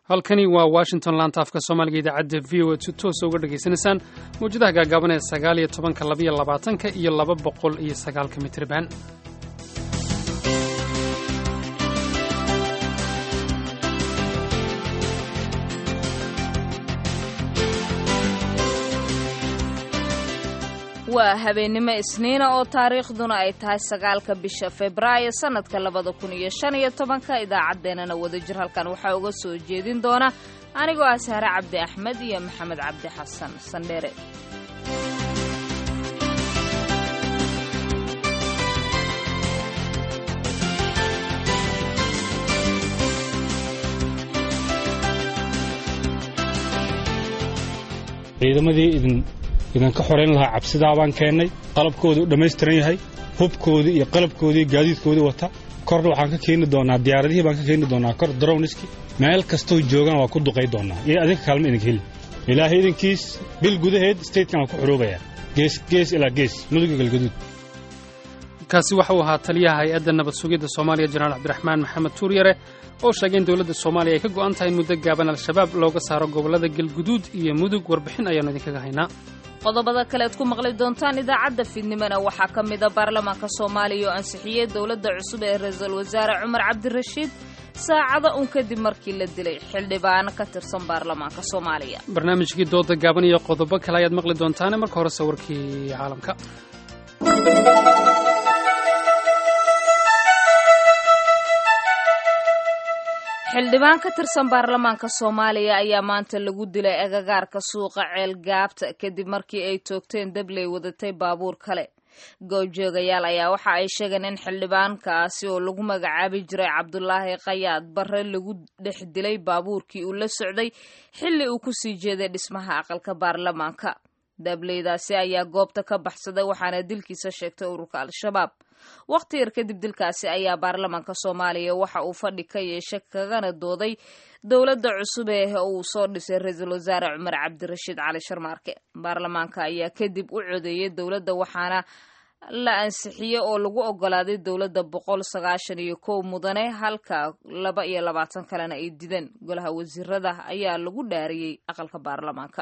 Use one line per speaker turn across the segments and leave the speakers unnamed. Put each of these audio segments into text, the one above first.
halkani waa washington laanta afka soomaaliga idaacadda v o a si toosa uga dhegaysanaysaan mawjadaha gaagaaban ee sagaal iyo tobanka labaiyo labaatanka iyo laba boqol iyo sagaalka mitriban
waa habeennimo isniina oo taariikhduna ay tahay sagaalka bisha febraayo sannadka labada kun iyo shan iyo tobanka idaacaddeenana wadajir halkan waxaa uga soo jeedin doona anigoo ah sahre cabdi axmed iyo maxamed cabdi xasan sandheere
ciidamadii idin idinka xorayn lahaa cabsidaa baan keennay qalabkooda u dhammaystiran yahay hubkoodii iyo qalabkoodii gaadiidkoodii wata korna waxaan ka keeni doonaa diyaaradihii baan ka keeni doonaa kor darowniski meel kastoo joogaan waa ku duqay doonaa iyo adinka kaalma idinka heli ilaahay idinkiis bil gudaheed statekan waa ku xoroobayaa gees gees ilaa gees muduga galgaduud
kaasi waxa uu ahaa taliyaha hay-adda nabad sugidda soomaaliya jenaraal cabdiraxmaan maxamed tuuryare oo sheegay in dowladda soomaaliya ay ka go'an tahay in muddo gaaban al-shabaab looga saaro gobollada galguduud iyo mudug warbixin ayaannu idinkaga haynaa
qodobada kale ad ku maqli doontaan idaacadda fiidnimona waxaa ka mida baarlamaanka soomaaliya oo ansixiyey dowladda cusub ee ra-iisul wasaare cumar cabdirashiid saacado un kadib markii la dilay xildhibaano ka tirsan baarlamaanka soomaaliya
barnaamijkii dooda gaaban iyo qodobo kale ayaad maqli doontaane marka hore sawirkii caalamka
xildhibaan ka tirsan baarlamaanka soomaaliya ayaa maanta lagu dilay agagaarka suuqa ceel gaabta kadib markii ay toogteen dabley wadatay baabuur kale goobjoogayaal ayaa waxa ay sheegeen in xildhibaankaasi oo lagu magacaabi jiray cabdulaahi kayaad barre lagu dhex dilay baabuurkii uu la socday xilli uu kusii jeeday dhismaha aqalka baarlamaanka dableydaasi ayaa goobta ka baxsaday waxaana dilkiisa sheegtay ururka al-shabaab wakhti yar kadib dilkaasi ayaa baarlamaanka soomaaliya waxa uu fadhi ka yeeshay kagana dooday dowladda cusub ee uu soo dhisay ra-iisul wasaare cumar cabdirashiid cali sharmaarke baarlamaanka ayaa kadib u codeeyey dowladda waxaana la ansixiyey oo lagu ogolaaday dowladda boqol sagaashan iyo kow mudane halka laba iyo labaatan kalena ay dideen golaha wasiirada ayaa lagu dhaariyey aqalka baarlamaanka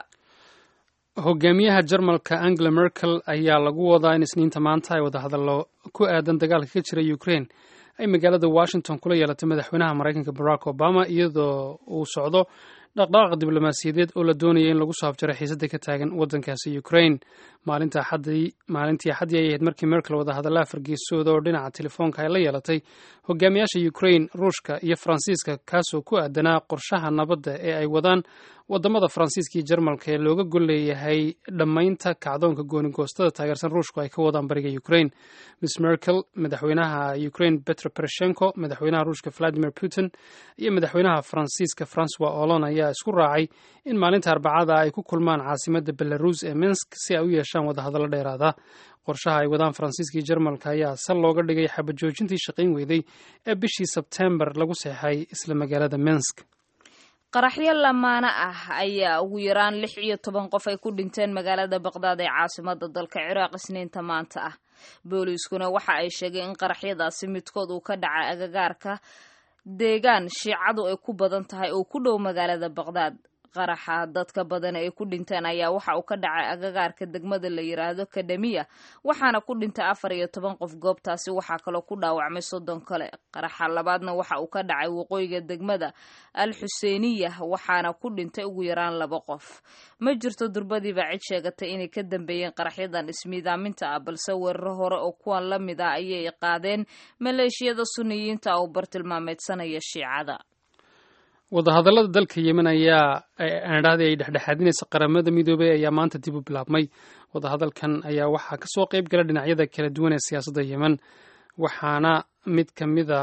hogaamiyaha jarmalka angela merkel ayaa lagu wadaa in isniinta maanta ay wadahadallo ku aadan dagaalka ka jira ukraine ay magaalada washington kula yeelatay madaxweynaha maraykanka barack obama iyadoo uu socdo dhaqdhaqaaq diblomaasiyadeed oo la doonaya in lagu soo afjaray xiisadda ka taagan waddankaasi ukraine maalintii axaddii ay ahayd markii merkel wadahadallaha fargeesooda oo dhinaca telefoonka ay la yeelatay hogaamiyaasha ukraine ruushka iyo faransiiska kaasoo ku aadanaa qorshaha nabadda ee ay wadaan wadamada faransiiska iyo jarmalka ee looga gol leeyahay dhammaynta kacdoonka goonigoostada taageersan ruushku ay ka wadaan bariga ukraine miss merkel madaxweynaha ukraine petro poroshenko madaxweynaha ruushka valadimir putin iyo madaxweynaha faransiiska francois olon ayaa isku raacay in maalinta arbacada ay ku kulmaan caasimadda belarus ee minsk si ay u yeeshaan wadahadallo dheeraada qorshaha ay wadaan faransiiska iyo jarmalka ayaa sal looga dhigay xabajoojintii shaqayn weyday ee bishii sebtembar lagu seexay isla magaalada minsk
qaraxyo lamaana ah ayaa ugu yaraan lix iyo toban qof ay ku dhinteen magaalada baqdaad ee caasimada dalka ciraaq isniinta maanta ah booliiskuna waxa ay sheegeen in qaraxyadaasi midkood uu ka dhacay agagaarka deegaan shiicadu ay ku badan tahay oo ku dhow magaalada baqdaad qaraxa dadka badan ay ku dhinteen ayaa waxa uu ka dhacay agagaarka degmada la yiraahdo kadamiya waxaana ku dhintay afar iyo toban qof goobtaasi waxaa kaloo ku dhaawacmay soddon kale qaraxa labaadna waxa uu ka dhacay waqooyiga degmada al xuseeniya waxaana ku dhintay ugu yaraan laba qof ma jirto durbadiiba cid sheegatay inay ka dambeeyeen qaraxyadan ismiidaaminta ah balse weeraro hore oo kuwan la mid ah ayay qaadeen maleeshiyada suniyiinta oo bartilmaameedsanaya shiicada
wadahadallada dalka yemen ayaa aandhahdi ay dhexdhexaadinaysa qaramada midoobay ayaa maanta dib u bilaabmay wadahadalkan ayaa waxaa kasoo qayb gala dhinacyada kala duwan ee siyaasadda yemen waxaana mid ka mida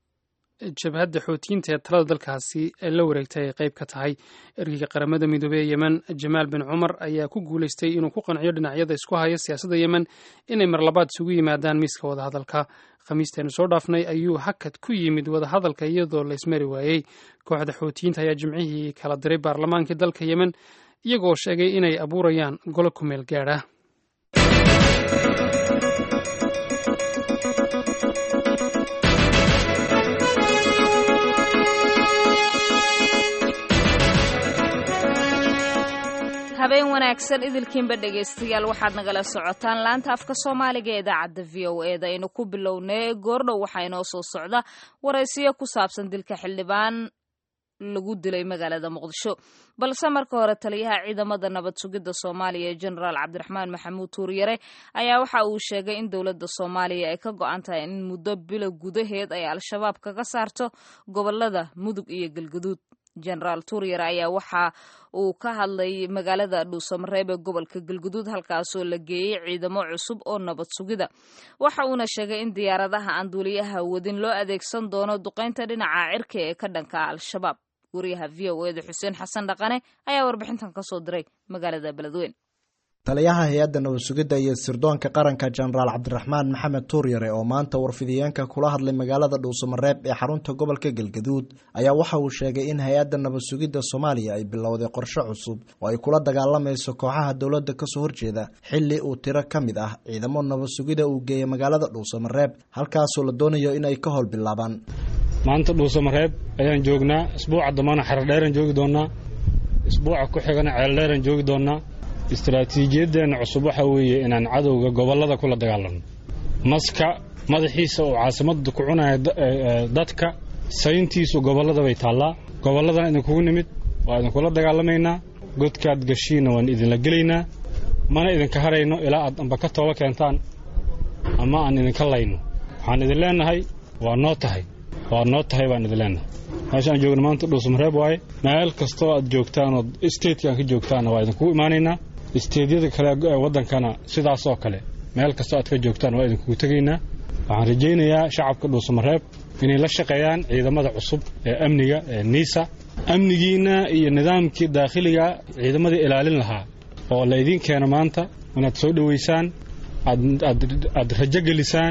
jabhadda xootiyiinta ee talada dalkaasi la wareegtay ay qayb ka tahay ergeyga qaramada midoobey ee yemen jamaal bin cumar ayaa ku guulaystay inuu ku qanciyo dhinacyada isku haya siyaasadda yemen inay marlabaad isugu yimaadaan miiska wadahadalka khamiisteenu soo dhaafnay ayuu hakad ku yimid wadahadalka iyadoo la ismari waayey kooxda xootiyiinta ayaa jimcihii kala diray baarlamaankii dalka yemen iyagoo sheegay inay abuurayaan golo ku meel gaadha
habeen wanaagsan idilkiinba dhegaystayaal waxaad nagala socotaan laanta afka soomaaliga ee idaacadda v o e da aynu ku bilownay goordhow waxaa inoo soo socda waraysiyo ku saabsan dilka xildhibaan lagu dilay magaalada muqdisho balse marka hore taliyaha ciidamada nabad sugidda soomaaliya ee genaraal cabdiraxmaan maxamuud tuuryare ayaa waxa uu sheegay in dowladda soomaaliya ay ka go-an tahay in muddo bilo gudaheed ay al-shabaab kaga saarto gobolada mudug iyo galguduud genaraal tuuryare ayaa waxa uu ka hadlay magaalada dhuusamareeb ee gobolka galguduud halkaasoo la geeyey ciidamo cusub oo nabad sugida waxa uuna sheegay in diyaaradaha aan duuliyaha wadin loo adeegsan doono duqaynta dhinaca cirka ee ka dhanka al-shabaab wariyaha v o eda xuseen xasan dhaqane ayaa warbixintan ka soo diray magaalada beledweyn
taliyaha hay-adda nabad sugidda iyo sirdoonka qaranka jenaraal cabdiraxmaan maxamed tuuryare oo maanta warfidiyeenka kula hadlay magaalada dhuusamareeb ee xarunta gobolka galgaduud ayaa waxa uu sheegay in hay-adda nabad sugidda soomaaliya ay bilowday qorshe cusub oo ay kula dagaalamayso kooxaha dowladda kasoo horjeeda xilli uu tiro ka mid ah ciidamo nabad sugida uu geeyay magaalada dhuusamareeb halkaasoo la doonayo in ay ka howl bilaabaan
maanta dhuusamareeb ayaan joognaa isbuuca dambana xaradheeraan joogi doonaa isbuuca ku xigana ceeldheeraan joogi doonaa istaraatiijiyadeenna cusub waxaa weeye inaan cadowga gobollada kula dagaalanno maska madaxiisa oo caasimadda ku cunaya dadka sayntiisu gobollada bay taallaa gobolladana idinkugu nimid waa idinkula dagaalamaynaa godkaad gashiinna waan idinla gelaynaa mana idinka harayno ilaa aad amba ka tooba keentaan ama aan idinka layno waxaan idin leennahay waa noo tahay waa noo tahay baan idin leennahay meesha aan joogno maanta dhuusamareeb waaye meel kastoo aad joogtaan oo statekaan ka joogtaanna waa idinkugu imaanaynaa isteedyada kale ee waddankana sidaasoo kale meel kastoo aad ka joogtaan waa idinkugu tegaynaa waxaan rajaynayaa shacabka dhuusamareeb inay la shaqeeyaan ciidamada cusub ee amniga ee niisa amnigiinna iyo nidaamkii daakhiliga ciidamadii ilaalin lahaa oo la idiin keeno maanta inaad soo dhowaysaan aad rajo gelisaan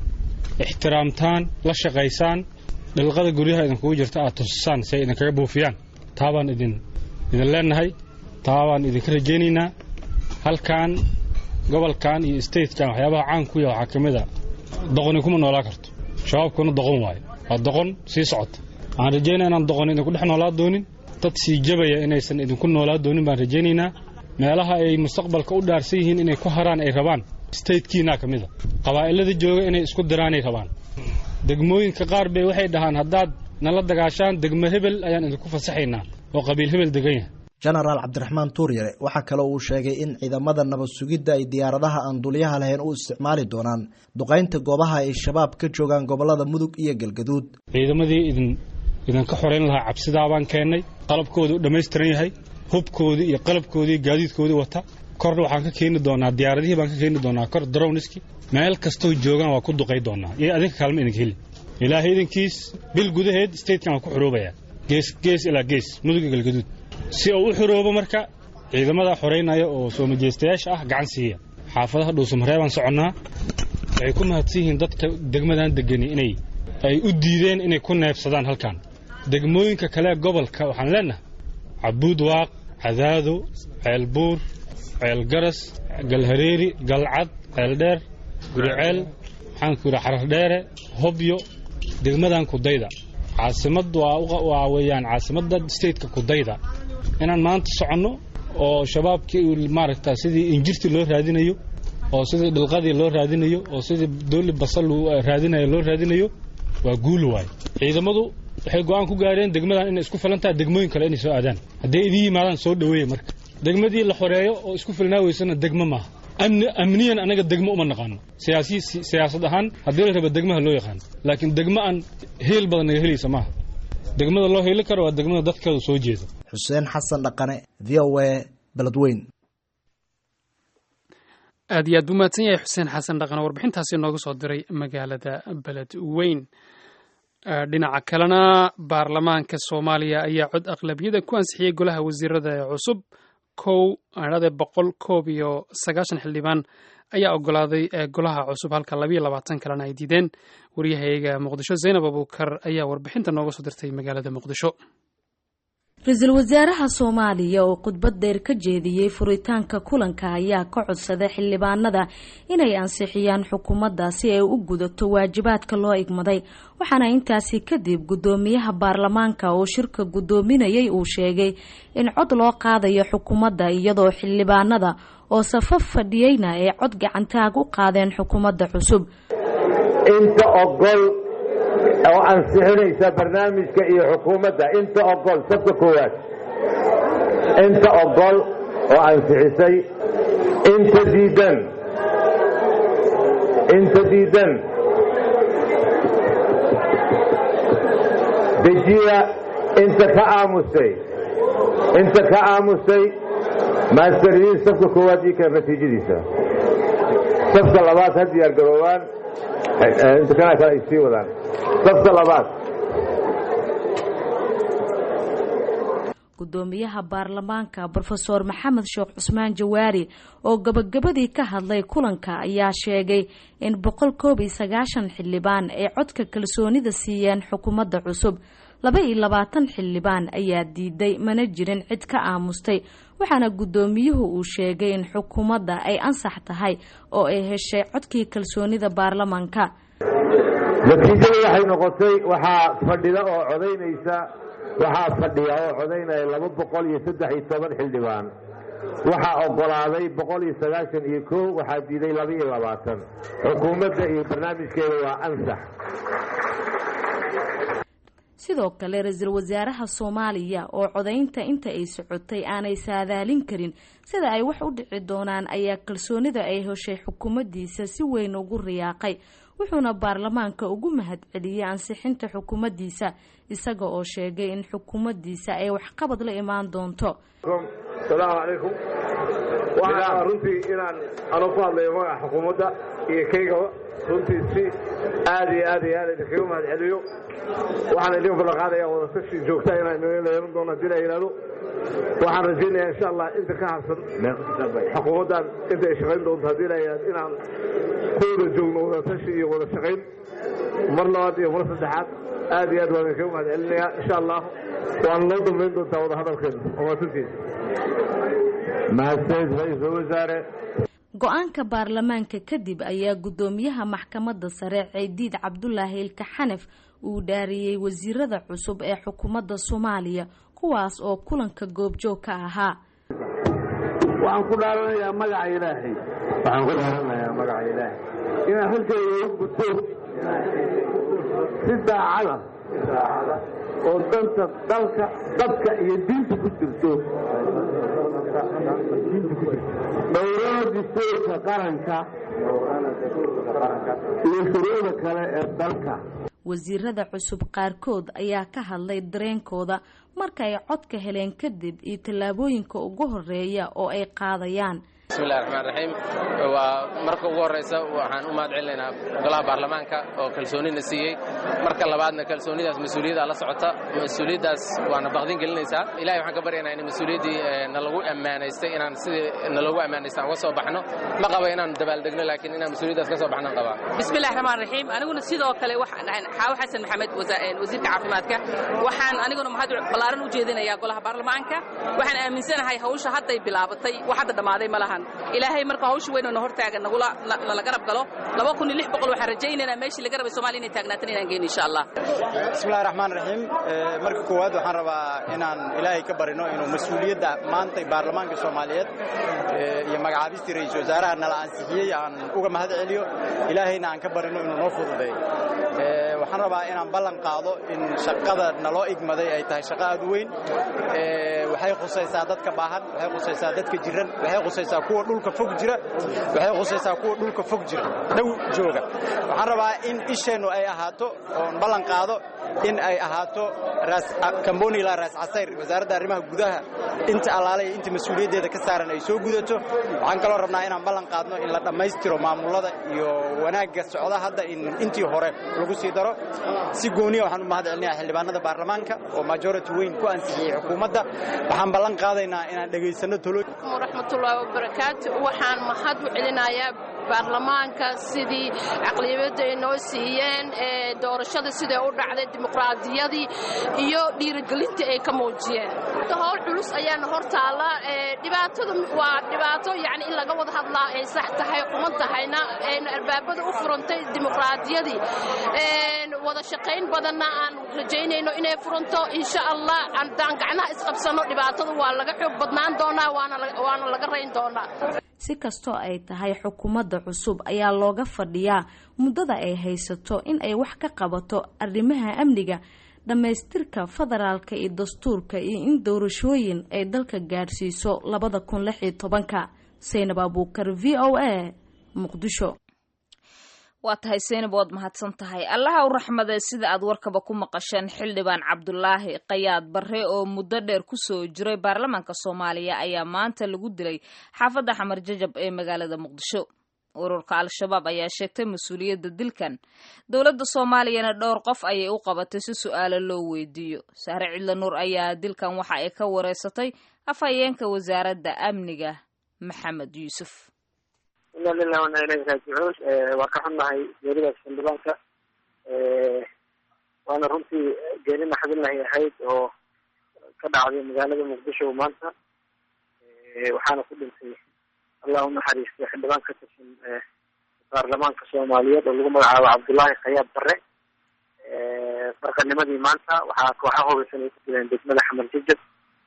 ixtiraamtaan la shaqaysaan dhilqada guryaha idinkugu jirta aad tusisaan si ay idinkaga buufiyaan taabaan idin idin leennahay taabaan idinka rajaynaynaa halkan gobolkan iyo statekan waxyaabaha caan ku yaha waxaa ka mid a doqoni kuma noolaa karto shabaabkuna doqon waayo waa doqon sii socota waxaan rajaynaya inaan doqoni idinku dhex noolaa doonin dad sii jabaya inaysan idinku noolaa doonin baan rajaynaynaa meelaha ay mustaqbalka u dhaarsan yihiin inay ku haraan ay rabaan statekiinaa ka mid a qabaa'ilada jooga inay isku diraanay rabaan degmooyinka qaar bay waxay dhahaan haddaad nala dagaashaan degmo hebel ayaan idinku fasaxaynaa oo qabiil hebel degan yahay
jenaraal cabdiraxmaan tuuryare waxaa kale uu sheegay in ciidamada nabad sugidda ay diyaaradaha aan dulyaha lahayn u isticmaali doonaan duqaynta goobaha ay shabaab ka joogaan gobolada mudug iyo galgaduud
ciidamadii idin idinka xorayn lahaa cabsidaabaan keennay qalabkoodu u dhammaystiran yahay hubkoodii iyo qalabkoodii gaadiidkoodii wata korna waxaan ka keeni doonaa diyaaradihii baan ka keeni doonaa kor darowniski meel kastoo joogaan waa ku duqay doonaa iyo adinka kaalma idinka heli ilaahay idinkiis bil gudaheed statekan waa ku xoroobayaa gees gees ilaa gees muduga galgaduud si uu u xoroobo marka ciidamada xoraynaya oo soo majeystayaasha ah gacan siiya xaafadaha dhuusamareebaan soconnaa waxay ku mahadsan yihiin dadka degmadan degani inay ay u diideen inay ku neebsadaan halkan degmooyinka kale gobolka waxaan leennahay cabuud waaq cadaado ceelbuur ceelgaras galhareeri galcad ceeldheer guriceel maxaanku yidhi xarardheere hobyo degmadan kudayda caasimad waa weeyaan caasimadda stateka kudayda inaan maanta soconno oo shabaabkii maaragta sidii injirtii loo raadinayo oo sidii dhilqadii loo raadinayo oo sidii dooli basal raadinayo loo raadinayo waa guul waaye ciidamadu waxay go'aan ku gaareen degmadan inay isku filan tahay degmooyin kale inay soo aadaan hadday idin yimaadaan soo dhoweeya marka degmadii la xoreeyo oo isku filnaa weysana degmo maaha amniyan anaga degmo uma naqaano siyaasad ahaan haddii la raba degmaha loo yaqaano laakiin degmo aan heel badan naga helaysa maaha degmada loo heeli karo waa degmada dadkeedu soo jeeda
xuseen xasan dhaqane v o a beledweyn
aad iyo aad buu mahadsan yahay xuseen xasan dhaqane warbixintaasi nooga soo diray magaalada beledweyn dhinaca kalena baarlamaanka soomaaliya ayaa cod aqlabiyada ku ansixiyey golaha wasiirada ee cusub kow adhade boqol koob iyo sagaashan xildhibaan ayaa ogolaaday golaha cusub halka labayo labaatan kalena ay diideen waryahayaga muqdisho zaynab abuukar ayaa warbixinta nooga soo dirtay magaalada muqdisho
ra-iisul wasaaraha soomaaliya oo khudbad dheer ka jeediyey furitaanka kulanka ayaa ka codsaday xildhibaanada inay ansixiyaan xukuumadda si ay u gudato waajibaadka loo igmaday waxaana intaasi kadib guddoomiyaha baarlamaanka oo shirka guddoominayay uu sheegay in cod loo qaadayo xukuumadda iyadoo xildhibaanada oo safaf fadhiyeyna ay cod gacantaag u qaadeen xukuumadda cusub
inta ogol oo ansixinaysa barnaamijka iyo xukuumadda inta ogol sabka koowaad inta ogol oo ansixisay inta diidan inta diidan dejiya inta ka aamustay inta ka aamustay maasteriyiin sabka koowaad ii keen natiijadiisa sabka labaad ha diyaar garoobaan inta kana kale ay sii wadaan sabka labaad
gudoomiyaha baarlamaanka brofeor maxamed sheekh cusmaan jawaari oo gabagabadii ka hadlay kulanka ayaa sheegay in boqol koob iyo sagaashan xildhibaan ay codka kalsoonida siiyeen xukuumadda cusub laba iyo labaatan xildhibaan ayaa diiday mana jirin cid ka aamustay waxaana guddoomiyuhu uu sheegay in xukuumadda ay ansax tahay oo ay heshay codkii kalsoonida baarlamaanka
natiijada waxay noqotay waxaa fadhida oo codaynaysa waxaa fadhiya oo codaynaya laba boqol iyo saddex iyo toban xildhibaan waxaa ogolaaday boqol iyo sagaashan iyo kow waxaa diiday laba iyo labaatan xukuumadda iyo barnaamijkeeda waa ansax
sidoo kale ra-iisul wasaaraha soomaaliya oo codaynta inta ay socotay aanay saadaalin karin sida ay wax u dhici doonaan ayaa kalsoonida ay heshay xukuumaddiisa si weyn ugu riyaaqay wuxuuna baarlamaanka ugu mahadceliyey ansixinta xukuumaddiisa isaga oo sheegay in xukuumaddiisa ay waxqabad la imaan doonto
salaamu calaykum waxaa runtii inaan anu ku hadlayo magaca xukuumadda iyo kaygaba runtii si aad iyo aad iyo aad idinkaga mahad celiyo waxaan idin ballanqaadaya wadatashi joogta inaan yeelan doono haddii la yidhahdo waxaan rajaynayaa insha allah inta ka harsan xukuumaddan inta ay shaqayn doonto haddii la yidhahdo inaan ku wada joogno wadatashi iyo wada shaqayn mar labaad iyo mar saddexaad aad iyo aad waan idinkaga mahad celinayaa insha allah waana loo dambayn doontaa wada hadalkeena wamaadsantiisa
mahadsanid ra-iisul wasaare
go-aanka baarlamaanka kadib ayaa guddoomiyaha maxkamadda sare ciidiid cabdulaahi ilka xanaf uu dhaariyey wasiirada cusub ee xukuumadda soomaaliya kuwaas oo kulanka goobjoog ka ahaa
waxaan ku dhaaranayaa magaca ilaahay
waxaan ku dhaaranayaa magaca ilaahay
inaan xilkayga u gudto si daacada oo danta dalka dadka iyo diinta ku jirto dhowrada dastuurka qaranka iyo shuruucda kale ee dalka
wasiirada cusub qaarkood ayaa ka hadlay dareenkooda marka ay codka heleen kadib iyo tallaabooyinka ugu horeeya oo ay qaadayaan
bismillahi raxmaan raxiim waa marka ugu horraysa waxaan u mahad celinaynaa golaha baarlamaanka oo kalsoonina siiyey marka labaadna kalsoonidaas mas-uuliyaddaa la socota mas-uuliyaddaas waana baqdin gelinaysaa ilahay waxaan ka baryaynaa in mas-uuliyaddii nalagu ammaanaystay inaan sidii naloogu ammaanaystay aan uga soo baxno ma qaba inaan dabaaldegno laakiin inaan mas-uuliyaddaas ka soo baxnaan qabaa
bismillahi raxmaan raxiim aniguna sidoo kale waxaan dhahay xaawo xasan maxamed wasiirka caafimaadka waxaan aniguna mahad ballaaran u jeedinayaa golaha baarlamaanka waxaan aaminsanahay hawsha hadday bilaabatay wax hadda dhammaaday ma lahan ilaahay marka hawsha weynoo na hortaagan nala garab galo laba kun iyo lix boqol waxaan rajaynaynaa meeshii laga rabay somalia inay taagnaatan inaan geyno insha allah
bismillahi raxmaan raxiim marka koowaad waxaan rabaa inaan ilaahay ka barino inuu mas-uuliyadda maantay baarlamaanka soomaaliyeed iyo magacaabistii ra-iisul wasaaraha nala ansixiyey aan uga mahad celiyo ilaahayna aan ka barino inuu noo fududeeyo waxaan rabaa inaan ballan qaado in shaqada naloo igmaday ay tahay shaqo aad u weyn waxay khusaysaa dadka baahan waxay khusaysaa dadka jiran waxay khusaysaa kuwa dhulka fog jira waxay khusaysaa kuwa dhulka fog jira dhow jooga waxaan rabaa in isheennu ay ahaato oon ballan qaado in ay ahaato kambonila raas casayr wasaaradda arrimaha gudaha inta allaalay inta mas-uuliyaddeeda ka saaran ay soo gudato waxaan kaloo rabnaa inaan ballan qaadno in la dhammaystiro maamullada iyo wanaagga socda hadda in intii hore lagu sii daro si gooniya waxaan u mahad celinayaa xildhibaanada baarlamaanka oo majority weyn ku ansixiyey xukuumadda waxaan ballan qaadaynaa inaan dhegaysanno tolo
waraxmatullaahi wabarakaatu waxaan mahad u celinayaa baarlamaanka sidii caqliyadda ay noo siiyeen doorashada siday u dhacday dimuqraadiyadii iyo dhiirigelintii ay ka muujiyeen howl culus ayaana hor taalla dhibaatada waa dhibaato yani in laga wada hadlaa ay sax tahay quman tahayna albaabada u furantay dimuqraadiyadii wada shaqayn badanna aan rajaynayno inay furanto insha allah haddaan gacnaha isqabsano dhibaatada waa laga xoog badnaan doonaa waana laga rayn doonaa
si kastoo ay tahay xukuumadda cusub ayaa looga fadhiyaa muddada ay haysato in ay wax ka qabato arrimaha amniga dhammaystirka federaalka iyo dastuurka iyo in doorashooyin ay dalka gaadhsiiso labada kun lix iyo tobanka saynab abuukar v o a muqdisho
waa tahay seynab waad mahadsan tahay allaha u raxmadee sida aad warkaba ku maqasheen xildhibaan cabdulaahi qayaad barre oo muddo dheer kusoo jiray baarlamaanka soomaaliya ayaa maanta lagu dilay xaafadda xamar jajab ee magaalada muqdisho ururka al-shabaab ayaa sheegtay mas-uuliyadda dilkan dowladda soomaaliyana dhowr qof ayay u qabatay si su-aalo loo weydiiyo sahre cidla nuur ayaa dilkan waxa ay ka wareysatay afhayeenka wasaaradda amniga maxamed yuusuf
ina lilah wana ilayhi raajicuun waa ka xunnahay geeridaas xildhibaanka waana runtii geeri naxdinlahay ahayd oo ka dhacday magaalada muqdisho maanta waxaana ku dhintay allah unaxariistay xildhibaan ka tirsan baarlamaanka soomaaliyeed oo lagu magacaabo cabdullaahi khayaab barre farqanimadii maanta waxaa kooxaha hubeysan ay ku dileen degmada xamar jajab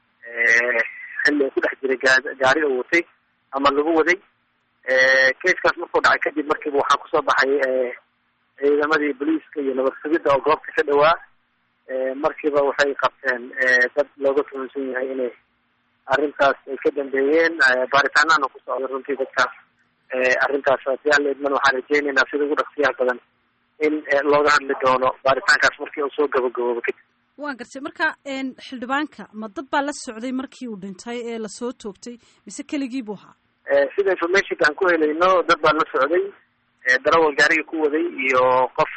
xilli ay ku dhex jiray gaari oo watay ama lagu waday kaskaas markuu dhacay kadib markiiba waxaa kusoo baxay ciidamadii booliiska iyo nabad sugidda oo goobta ka dhawaa markiiba waxay qabteen dad looga tuhunsan yahay inay arrintaas ay ka dambeeyeen baaritaanana ku socda runtii dadkaas arrintaas hadii alla idman waxaan rajeynaynaa sida ugu dhaqsiyaha badan in looga hadli doono baaritaankaas markii uu soo gabagaboobo kadib
waan gartay marka xildhibaanka ma dad baa la socday markii uu dhintay ee lasoo toogtay mise keligii buu ahaa
sida informationka aan ku helayno dad baa la socday darawal gaariga ku waday iyo qof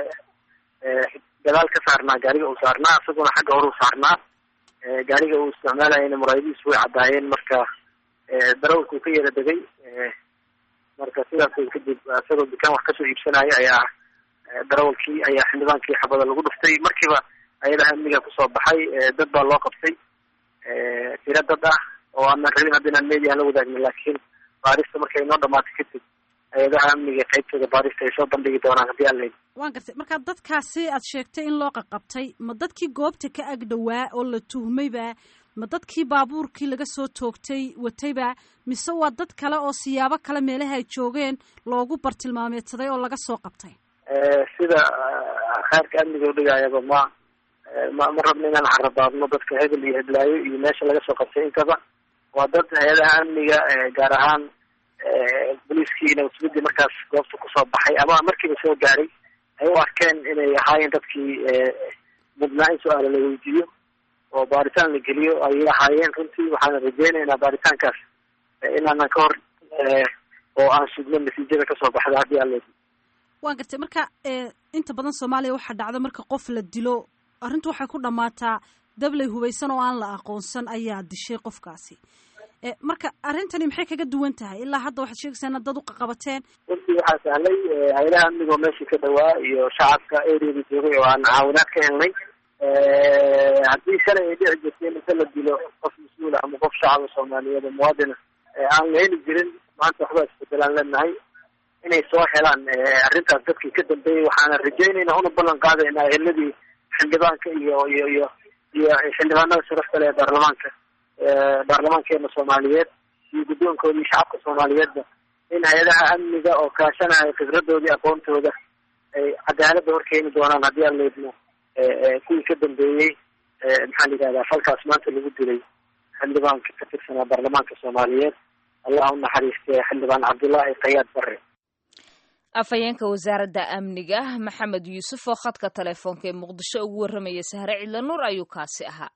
gadaal ka saarnaa gaariga uu saarnaa isaguna xagga hore u saarnaa gaariga uu isticmaalayana muraayadihiisu way caddaayeen marka darawalka uu ka yara degay marka sidaas kadib isagoo dukaan wax kasoo iibsanaya ayaa darawalkii ayaa xildhibaankii xabada lagu dhuftay markiiba ayadaha amniga kusoo baxay dad baa loo qabtay tiro dad ah oo aanan rabin hadda inaan media la wadaagno laakiin baarista markay inoo dhamaatay kadib hay-adaha amniga qaybtooda baarista ay soo bandhigi doonaan haddii aan leyn
waan gartay marka dadkaasi aad sheegtay in loo qaqabtay ma dadkii goobta ka ag dhowaa oo la tuhmayba ma dadkii baabuurkii laga soo toogtay watayba mise waa dad kale oo siyaabo kale meelaha ay joogeen loogu bartilmaameedsaday oo laga soo qabtay
sida kheerka amniga udhigaayaba ma ma ma rabno inaan carabaadno dadka hebel iyo heblaayo iyo meesha laga soo qabtay intaba waa dad hay-adaha amniga gaar ahaan booliiskii nabadsugiddii markaas goobta kusoo baxay ama markiiba soo gaaray ay u arkeen inay ahaayeen dadkii mudnaa in su-aala la weydiiyo oo baaritaan la geliyo ayay ahaayeen runtii waxaana rajeynaynaa baaritaankaas inaanan ka hor oo aan sugno natiijada kasoo baxda haddii aan leedi
waan gartay marka inta badan soomaaliya waxaa dhacda marka qof la dilo arrintu waxay ku dhammaataa dabley hubaysan oo aan la aqoonsan ayaa dishay qofkaasi marka arrintani maxay kaga duwan tahay ilaa hadda waxaad sheegaysaa inaad dad u qaqabateen
runtii waxaa sahlay hay-adaha amnigoo meeshii ka dhawaa iyo shacabka areada joogay oo aan caawinaad ka helnay haddii shalay ay dhici jirtay inta la dilo qof mas-uula ama qof shacaba soomaaliyeed oo muwaadina aan la heli jirin maanta waxbaa isbedelaan leenahay inay soo helaan arrintaas dadkii ka dambeeyey waxaana rajeynayna una ballan qaadaynaa eheladii xildhibaanka iyo iyo iyo iyo xildhibaanada sharafta leh ee baarlamaanka baarlamaankeena soomaaliyeed iyo guddoonkoodii shacabka soomaaliyeedba in hay-adaha amniga oo kaashanaya khibradoodii aqoontooda ay cadaaladda horkeeni doonaan haddii aan leedno kuwii ka dambeeyey maxaa la yidhahdaa falkaas maanta lagu dilay xildhibaanka ka tirsanaa baarlamaanka soomaaliyeed allah u naxariistay xildhibaan cabdullaahi khayaad barre
afhayeenka wasaaradda amniga maxamed yuusuf oo khadka telefoonka ee muqdisho ugu warramaya sahre cidla nuur ayuu kaasi ahaa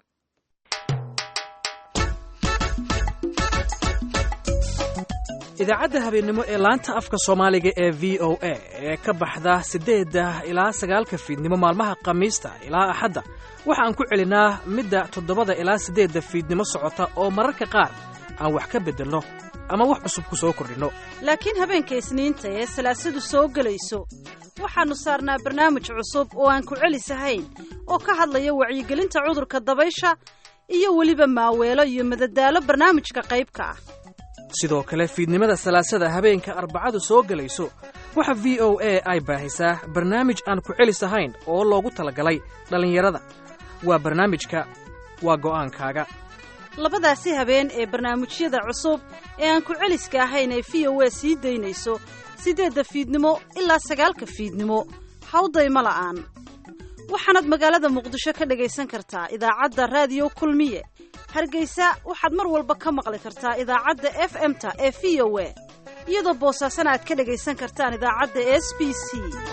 idaacadda habeennimo ee laanta afka soomaaliga ee v o a ee ka baxda siddeedda ilaa sagaalka fiidnimo maalmaha khamiista ilaa axadda waxa aan ku celinaa midda toddobada ilaa siddeedda fiidnimo socota oo mararka qaar aan wax ka beddelno ama wax cusub ku soo kordhinno
laakiin habeenka isniinta ee salaasadu soo gelayso waxaannu saarnaa barnaamij cusub oo aan ku celisahayn oo ka hadlaya wacyigelinta cudurka dabaysha iyo weliba maaweelo iyo madadaalo barnaamijka qaybka ah
sidoo kale fiidnimada salaasada habeenka arbacadu soo gelayso waxa v o a ay baahisaa barnaamij aan ku celis ahayn oo loogu talagalay dhallinyarada waa barnaamijka waa go'aankaaga
labadaasi habeen ee barnaamijyada cusub ee aan ku celiska ahayn ee v o a sii daynayso siddeedda fiidnimo ilaa sagaalka fiidnimo hawdayma la'aan waxaanaad magaalada muqdisho ka dhagaysan kartaa idaacadda raadiyo kulmiye hargeysa waxaad mar walba ka maqli kartaa idaacadda f m-ta ee v o a iyadoo boosaasana aad ka dhagaysan kartaan idaacadda s b c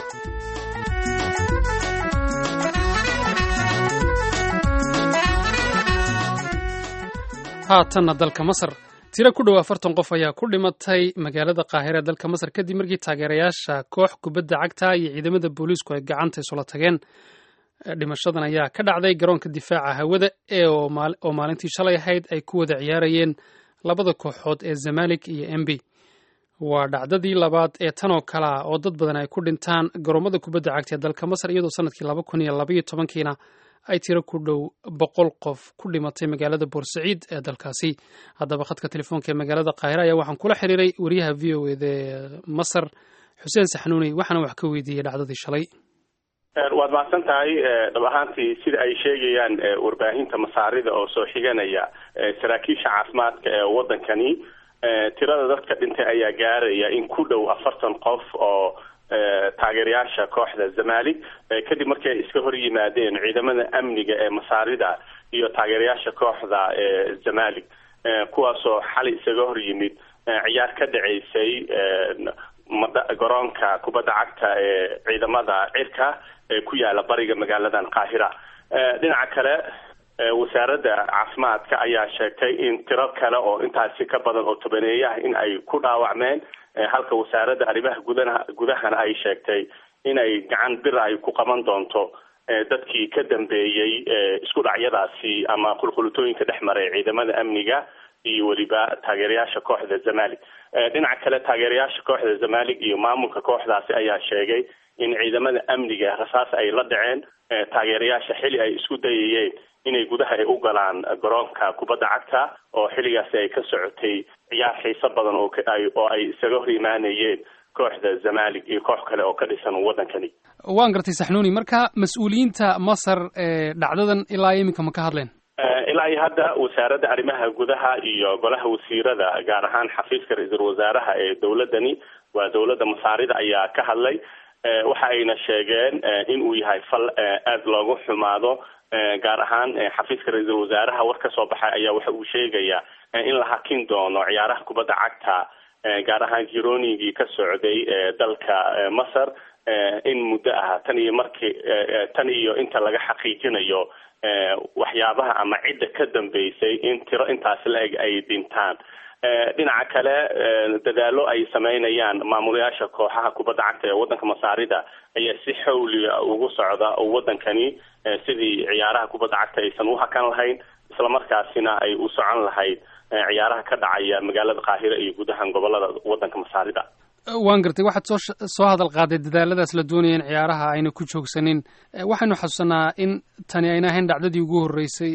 haatanna dalka masar tiro ku dhow afartan qof ayaa ku dhimatay magaalada qaahira ee dalka masar kadib markii taageerayaasha koox kubadda cagta iyo ciidamada booliisku ay gacanta isula tageen dhimashadan ayaa ka dhacday garoonka difaaca hawada ee oo maalintii shalay ahayd ay ku wada ciyaarayeen labada kooxood ee zamalik iyo embi waa dhacdadii labaad ee tan oo kale ah oo dad badan ay ku dhintaan garoomada kubadda cagta ee dalka masar iyadoo sanadkii laba kun iyo labaiyo tobankiina ay tiro ku dhow boqol qof ku dhimatay magaalada boorsaciid ee dalkaasi haddaba khadka telefoonka ee magaalada qaahira ayaa waxaan kula xiriiray wariyaha v o eda ee masar xuseen saxnuuni waxaana wax ka weydiiyey dhacdadii shalay
waad mahadsan tahay dhab ahaantii sida ay sheegayaan warbaahinta masaarida oo soo xiganaya saraakiisha caafimaadka ee waddankani tirada dadka dhintay ayaa gaaraya in ku dhow afartan qof oo taageerayaasha kooxda zamalik kadib markii ay iska hor yimaadeen ciidamada amniga ee masaarida iyo taageerayaasha kooxda zamalik kuwaasoo xali isaga hor yimid ciyaar ka dhaceysay garoonka kubadda cagta ee ciidamada cirka ee ku yaala bariga magaaladan qaahira dhinaca kale wasaaradda caafimaadka ayaa sheegtay in tiro kale oo intaasi ka badan oo tobaneeyaha in ay ku dhaawacmeen halka wasaaradda arrimaha gudaha gudahana ay sheegtay inay gacan bir ay ku qaban doonto dadkii ka dambeeyey isku dhacyadaasi ama qulqulutooyinka dhex maray ciidamada amniga iyo weliba taageerayaasha kooxda zamalik dhinaca kale taageerayaasha kooxda zamalik iyo maamulka kooxdaasi ayaa sheegay in ciidamada amniga rasaas ay la dhaceen taageerayaasha xili ay isku dayayeen inay gudaha ay u galaan garoonka kubadda cagta oo xilligaasi ay ka socotay ciyaar xiiso badan oo oo ay isaga hor imaanayeen kooxda zamalik iyo koox kale oo ka dhisan waddankani
waan gartay saxnuuni marka mas-uuliyiinta masar ee dhacdadan ilaa iminka ma ka hadleen
ilaa iyo hadda wasaaradda arrimaha gudaha iyo golaha wasiirada gaar ahaan xafiiska ra-iisul wasaaraha ee dowladani waa dowladda masaarida ayaa ka hadlay waxa ayna sheegeen in uu yahay fal aada loogu xumaado gaar ahaan xafiiska ra-iisul wasaaraha war ka soo baxay ayaa waxa uu sheegayaa in la hakin doono ciyaaraha kubadda cagta gaar ahaan jiroonigii ka socday dalka masar in muddo ah tan iyo markii tan iyo inta laga xaqiijinayo waxyaabaha ama cidda ka dambeysay in tiro intaasi la-eg ay dhintaan dhinaca kale dadaalo ay sameynayaan maamulayaasha kooxaha kubadda cagta ee waddanka masaarida ayaa si xawliga ugu socda oo waddankani sidii ciyaaraha kubadda cagta aysan u hakan lahayn islamarkaasina ay u socon lahayd ciyaaraha ka dhacaya magaalada qaahira iyo gudahan gobolada waddanka masaarida
waan gartay waxaad soo soo hadal qaaday dadaaladaas la doonaya in ciyaaraha ayna ku joogsanin waxaynu xasuusanaa in tani ayna ahayn dhacdadii ugu horreysay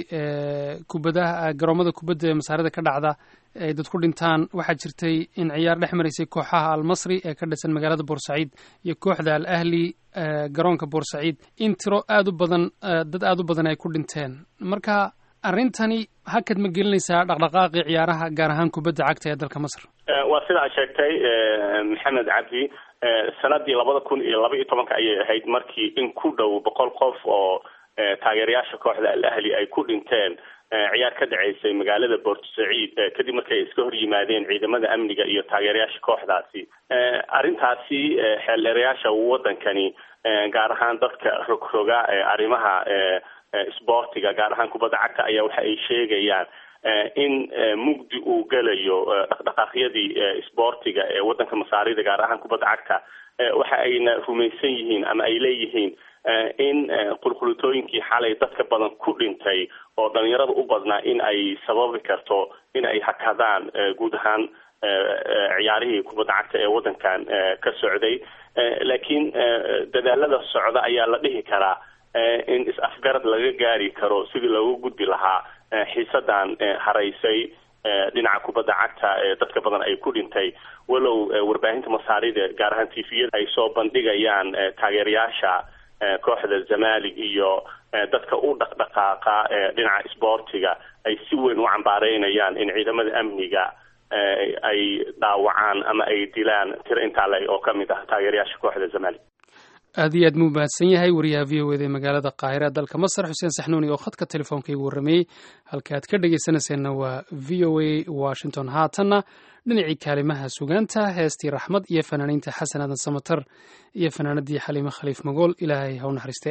kubadaha garoomada kubadda ee masaarida ka dhacda ay dad ku dhintaan waxaa jirtay in ciyaar dhex maraysay kooxaha almasri ee ka dhisan magaalada boorsaciid iyo kooxda al ahli garoonka boorsaciid in tiro aada u badan dad aada u badan ay ku dhinteen marka arrintani hakad ma gelinaysaa dhaqdhaqaaqii ciyaaraha gaar ahaan kubadda cagta ee dalka masar
waa sidaa sheegtay maxamed cabdi sanadii labada kun iyo laba iyo tobanka ayay ahayd markii in ku dhow boqol qof oo taageerayaasha kooxda al ahli ay ku dhinteen ciyaar ka dhaceysay magaalada boort saciid kadib markii ay iska hor yimaadeen ciidamada amniga iyo taageerayaasha kooxdaasi arrintaasi xeeldheerayaasha waddankani gaar ahaan dadka rogroga arrimaha sboortiga gaar ahaan kubadda cagta ayaa waxa ay sheegayaan in mugdi uu gelayo dhaqdhaqaaqyadii sboortiga ee waddanka masaarida gaar ahaan kubadda cagta waxa ayna rumaysan yihiin ama ay leeyihiin in qulqulutooyinkii xalay dadka badan ku dhintay oo dhalinyarada u badnaa in ay sababi karto in ay hakadaan guud ahaan ciyaarihii kubadda cagta ee waddankan ka socday laakiin dadaalada socda ayaa la dhihi karaa in is-afgarad laga gaari karo sidii looga gudbi lahaa xiisadan haraysay dhinaca kubadda cagta ee dadka badan ay ku dhintay walow warbaahinta masaarida gaar ahaan tviyada ay soo bandhigayaan taageerayaasha kooxda zamalig iyo dadka u dhaqdhaqaaqa dhinaca isboortiga ay si weyn u cambaareynayaan in ciidamada amniga ay dhaawacaan ama ay dilaan tiro intaa le oo kamid ah taageerayaasha kooxda zamalig
aad iyo aad muu mahadsan yahay wariyaha v o eda ee magaalada qaahira dalka masar xuseen saxnuuni oo khadka telefoonka igu warrameeyey halka aad ka dhegaysanayseena waa v o a washington haatanna dhinacii kaalimaha sugaanta heestii raxmad iyo fanaaniinta xasan aadan samatar iyo fanaanadii xaliime khaliif magool ilaahay ha u naxariiste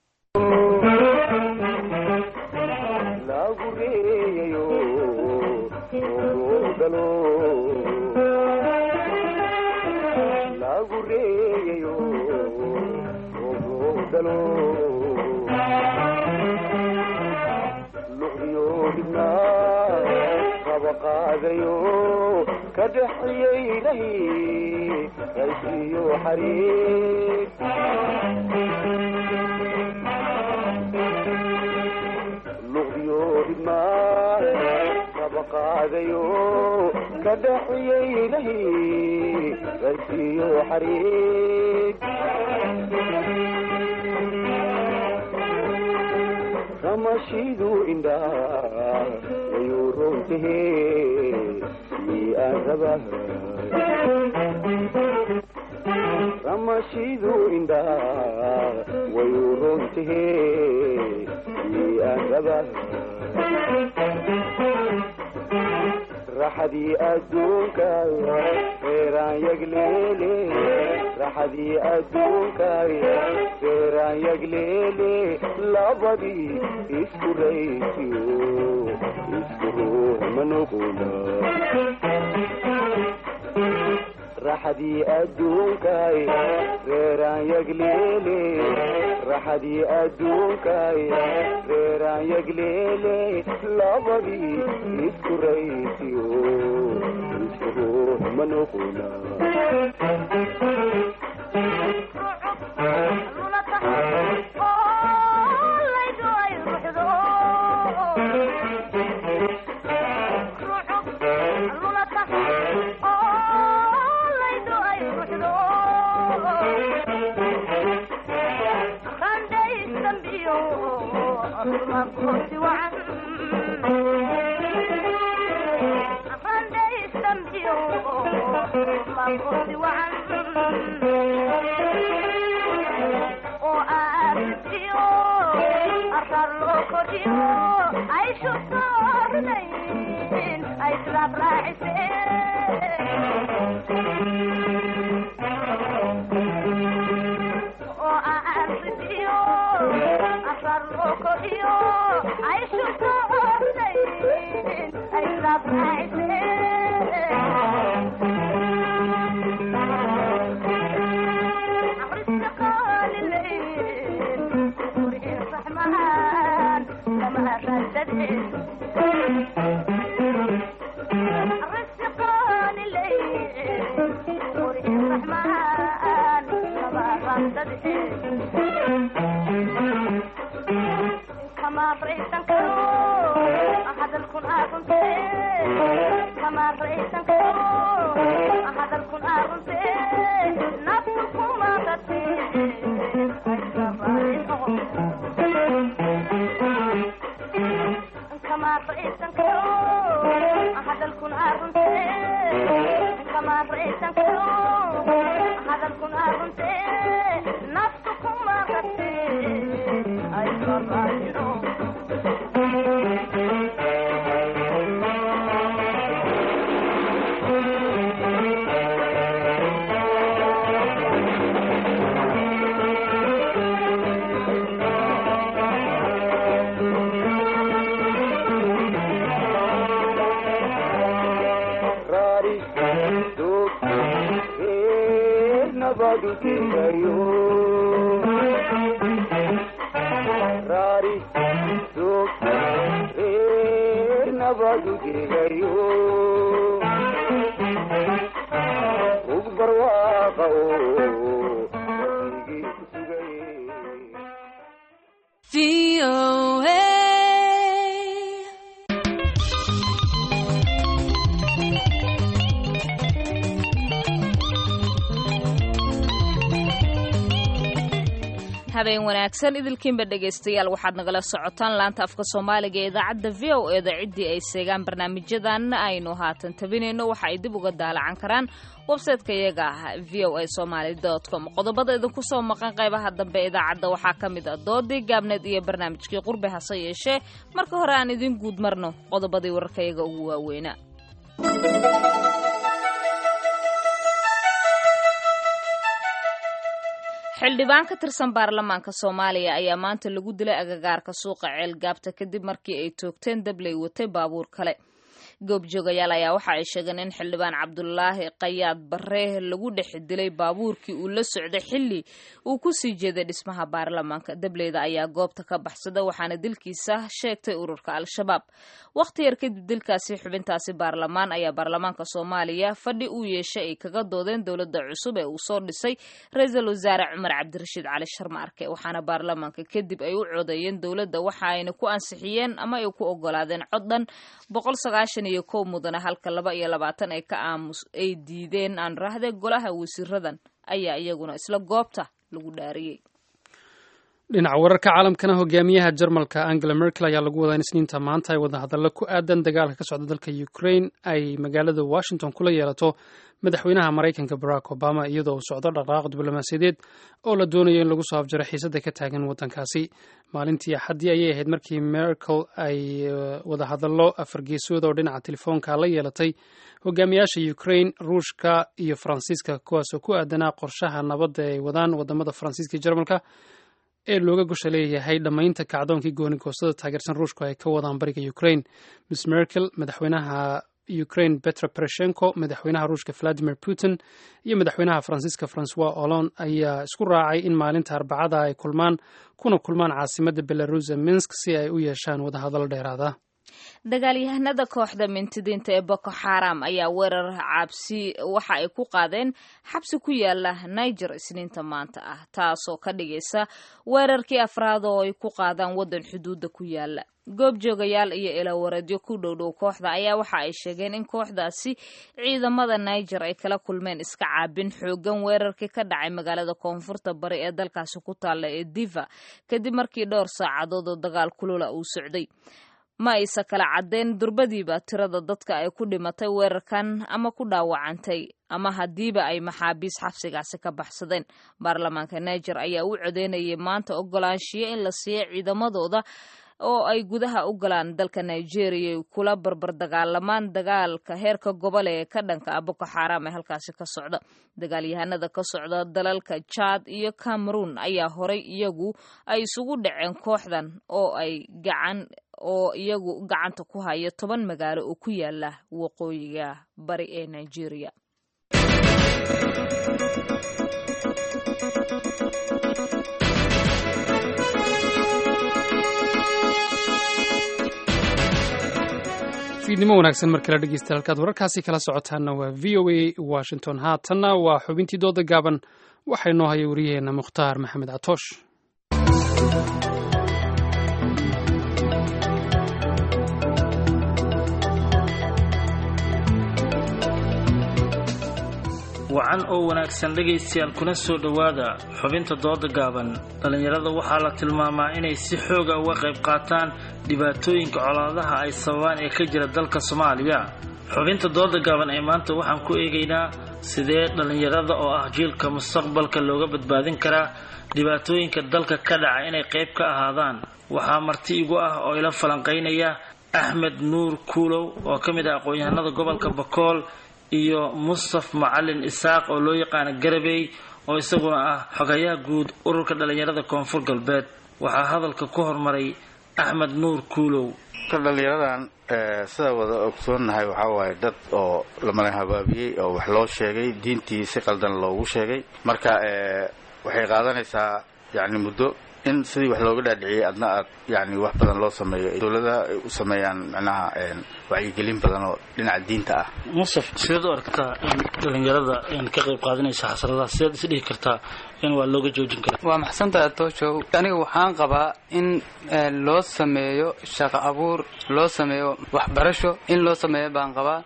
qaadayo ka dhexyeynay qaysiyo xariir luqdiyo dhibmaa kaba qaadayo ka dhexyeynay qaysiyo xariir ramashidu indhaa wayuu roontahe miaaraba ramashidu indhaa wayuu roontahe miaaraba raxadii adduunka reeraan yagleele raxadii adduunka reeraan yagleele labadii isku raysiyo isku ruux ma noqona raxadii adduunka reeraan yagleele raxadii adduunka reeraan yagleele labadii isku raysiyo isku ruux ma noqona barwaaqa oo waqtigii ku sugay
habeen wanaagsan idilkiinba dhegaystayaal waxaad nagala socotaan laanta afka soomaaliga ee idaacadda v o eda ciddii ay seegaan barnaamijyadan aynu haatan tabinayno waxa ay dib uga daalacan karaan websayteka iyaga ah v o a somaly com qodobada idinku soo maqan qaybaha dambe idaacadda waxaa ka mid ah doodii gaabneed iyo barnaamijkii qurbe hase yeeshee marka hore aan idiin guud marno qodobadii wararka iyaga ugu waaweynaa xildhibaan ka tirsan baarlamaanka soomaaliya ayaa maanta lagu dilay agagaarka suuqa ceelgaabta kadib markii ay toogteen dabley watay baabuur kale goobjoogayaal ayaa waxa ay sheegeen in xildhibaan cabdulaahi qayaad barre lagu dhex dilay baabuurkii uu la socday xilli uu ku sii jeeday dhismaha baarlamaanka dableyda ayaa goobta ka baxsada waxaana dilkiisa sheegtay ururka al-shabaab wakhti yar kadib dilkaasi xubintaasi baarlamaan ayaa baarlamaanka soomaaliya fadhi uu yeeshay ay kaga doodeen dowladda cusub ee uu soo dhisay ra-iisul wasaare cumar cabdirashiid cali sharma arke waxaana baarlamaanka kadib ay u codeeyeen dowladda waxa ayna ku ansixiyeen ama ay ku ogolaadeen cod dhan boqol sagaashan iyo kow mudane halka laba iyo labaatan ay ka aamus ay diideen aan rahde golaha wasiiradan ayaa iyaguna isla goobta lagu dhaariyey
dhinaca wararka caalamkana hogaamiyaha jarmalka angela merkel ayaa lagu wadaa in isniinta maanta ay wadahadallo ku aadan dagaalka ka socda dalka ukraine ay magaalada washington kula yeelato madaxweynaha maraykanka barack obama iyadoo uu socdo dhaqdhaqaaq diblomaasiyadeed oo la doonayo in lagu soo afjaro xiisadda ka taagan waddankaasi maalintii axaddii ayay ahayd markii merkel ay wadahadallo afargeesooda oo dhinaca telefoonka la yeelatay hogaamiyaasha ukraine ruushka iyo faransiiska kuwaasoo ku aadanaa qorshaha nabadda ay wadaan wadamada faransiiska iyo jarmalka ee looga gosha leeyahay dhammaynta kacdoonkii goonigoostada taageersan ruushku ay ka wadaan bariga ukraine miss merkel madaxweynaha ukraine petro poroshenko madaxweynaha ruushka valadimir putin iyo madaxweynaha faransiiska francois hollande ayaa isku raacay in maalinta arbacada ay kulmaan kuna kulmaan caasimadda belarusa minsk si ay u yeeshaan wadahadallo dheeraada
dagaalyahanada kooxda mintidiinta ee boko xaram ayaa weerar cabsi waxa ay ku qaadeen xabsi ku yaala niger isniinta maanta ah taasoo ka dhigaysa weerarkii afraad oo ay ku qaadaan waddan xuduudda ku yaala goobjoogayaal iyo ilawareedyo ku dhowdhow kooxda ayaa waxa ay sheegeen in kooxdaasi ciidamada niger ay kala kulmeen iska caabin xoogan weerarkii ka dhacay magaalada koonfurta bari ee dalkaasi ku taalla ee diva kadib markii dhowr saacadood oo dagaal kulula uu socday ma aysa kala caddeyn durbadiiba tirada dadka ay ku dhimatay weerarkan ama ku dhaawacantay ama haddiiba ay maxaabiis xabsigaasi ka baxsadeen baarlamaanka niger ayaa u codeynayay maanta ogolaanshiyo in la siiyo ciidamadooda oo ay gudaha u galaan dalka nigeria ay kula barbar dagaalamaan dagaalka heerka gobole ee ka dhanka ah boko xaram ee halkaasi ka socda dagaalyahanada ka socda dalalka jad iyo cameroon ayaa horay iyagu ay isugu dhaceen kooxdan oo ay gacan oo iyagu gacanta ku haya toban magaalo oo ku yaala waqooyiga bari ee nigeria
fiidnimo wanaagsan mar kale dhegeysta halkaad wararkaasi kala socotaanna waa v o a washington haatanna waa xubintii dooda gaaban waxaa inoo haya wariyaheenna mukhtaar maxamed catoosh
wacan oo wanaagsan dhegaystayaal kuna soo dhowaada xubinta dooda gaaban dhallinyarada waxaa la tilmaamaa inay si xooga uga qayb qaataan dhibaatooyinka colaadaha ay sababaan ee ka jira dalka soomaaliya xubinta dooda gaaban ee maanta waxaan ku eegaynaa sidee dhallinyarada oo ah jiilka mustaqbalka looga badbaadin karaa dhibaatooyinka dalka ka dhaca inay qayb ka ahaadaan waxaa marti igu ah oo ila falanqaynaya axmed nuur kuulow oo ka mid ah aqoon-yahanada gobolka bakool iyo mustaf macalin isaaq oo loo yaqaano garabey oo isaguna ah xogayaha guud ururka dhallinyarada koonfur galbeed waxaa hadalka ku hormaray axmed nuur kuulow
ka dhallinyaradan sida wada ogsoonnahay waxaa waaye dad oo lamala habaabiyey oo wax loo sheegay diintii si qaldan loogu sheegay marka waxay qaadanaysaa yacni muddo in sidii wax looga dhaadhiciyay adna aad yani wax badan loo sameeyo dowladaha ay u sameeyaan macnaha wacyigelin badan oo dhinaca diinta ah
musaf sideed u aragtaa in dhalinyarada ka qayb qaadanaysa xasradaha sideed is dhihi kartaa in waa looga joojin karaa
waa maxsantaha tooshow aniga waxaan qabaa in loo sameeyo shaqo abuur loo sameeyo waxbarasho in loo sameeyo baan qabaa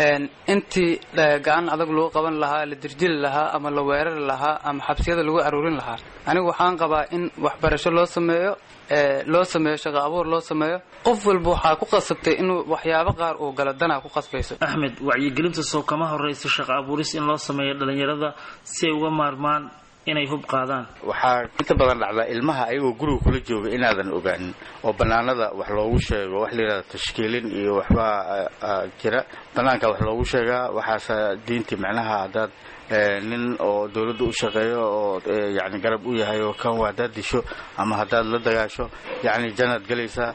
intii gacan adag lagu qaban lahaa la dirjili lahaa ama la weerari lahaa ama xabsiyada lagu aruurin lahaa anigu waxaan qabaa in waxbarasho loo sameeyo loo sameeyo shaqo abuur loo sameeyo qof walba waxaa ku qasabtay inuu waxyaabo qaar uu galo danaa ku qasbayso
axmed wacyigelinta soo kama horraysa shaqo abuuris in loo sameeyo dhalinyarada si ay uga maarmaan inay hub qaadaan
waxaa inta badan dhacdaa ilmaha ayagoo guriga kula jooga inaadan ogaanin oo banaanada wax loogu sheego wax layidhahda tashkiilin iyo waxbaa jira banaanka wax loogu sheegaa waxaase diintii macnaha haddaad nin oo dawladda u shaqeeyo oo yani garab u yahay oo kan haddaad disho ama haddaad la dagaasho yani janaad gelaysaa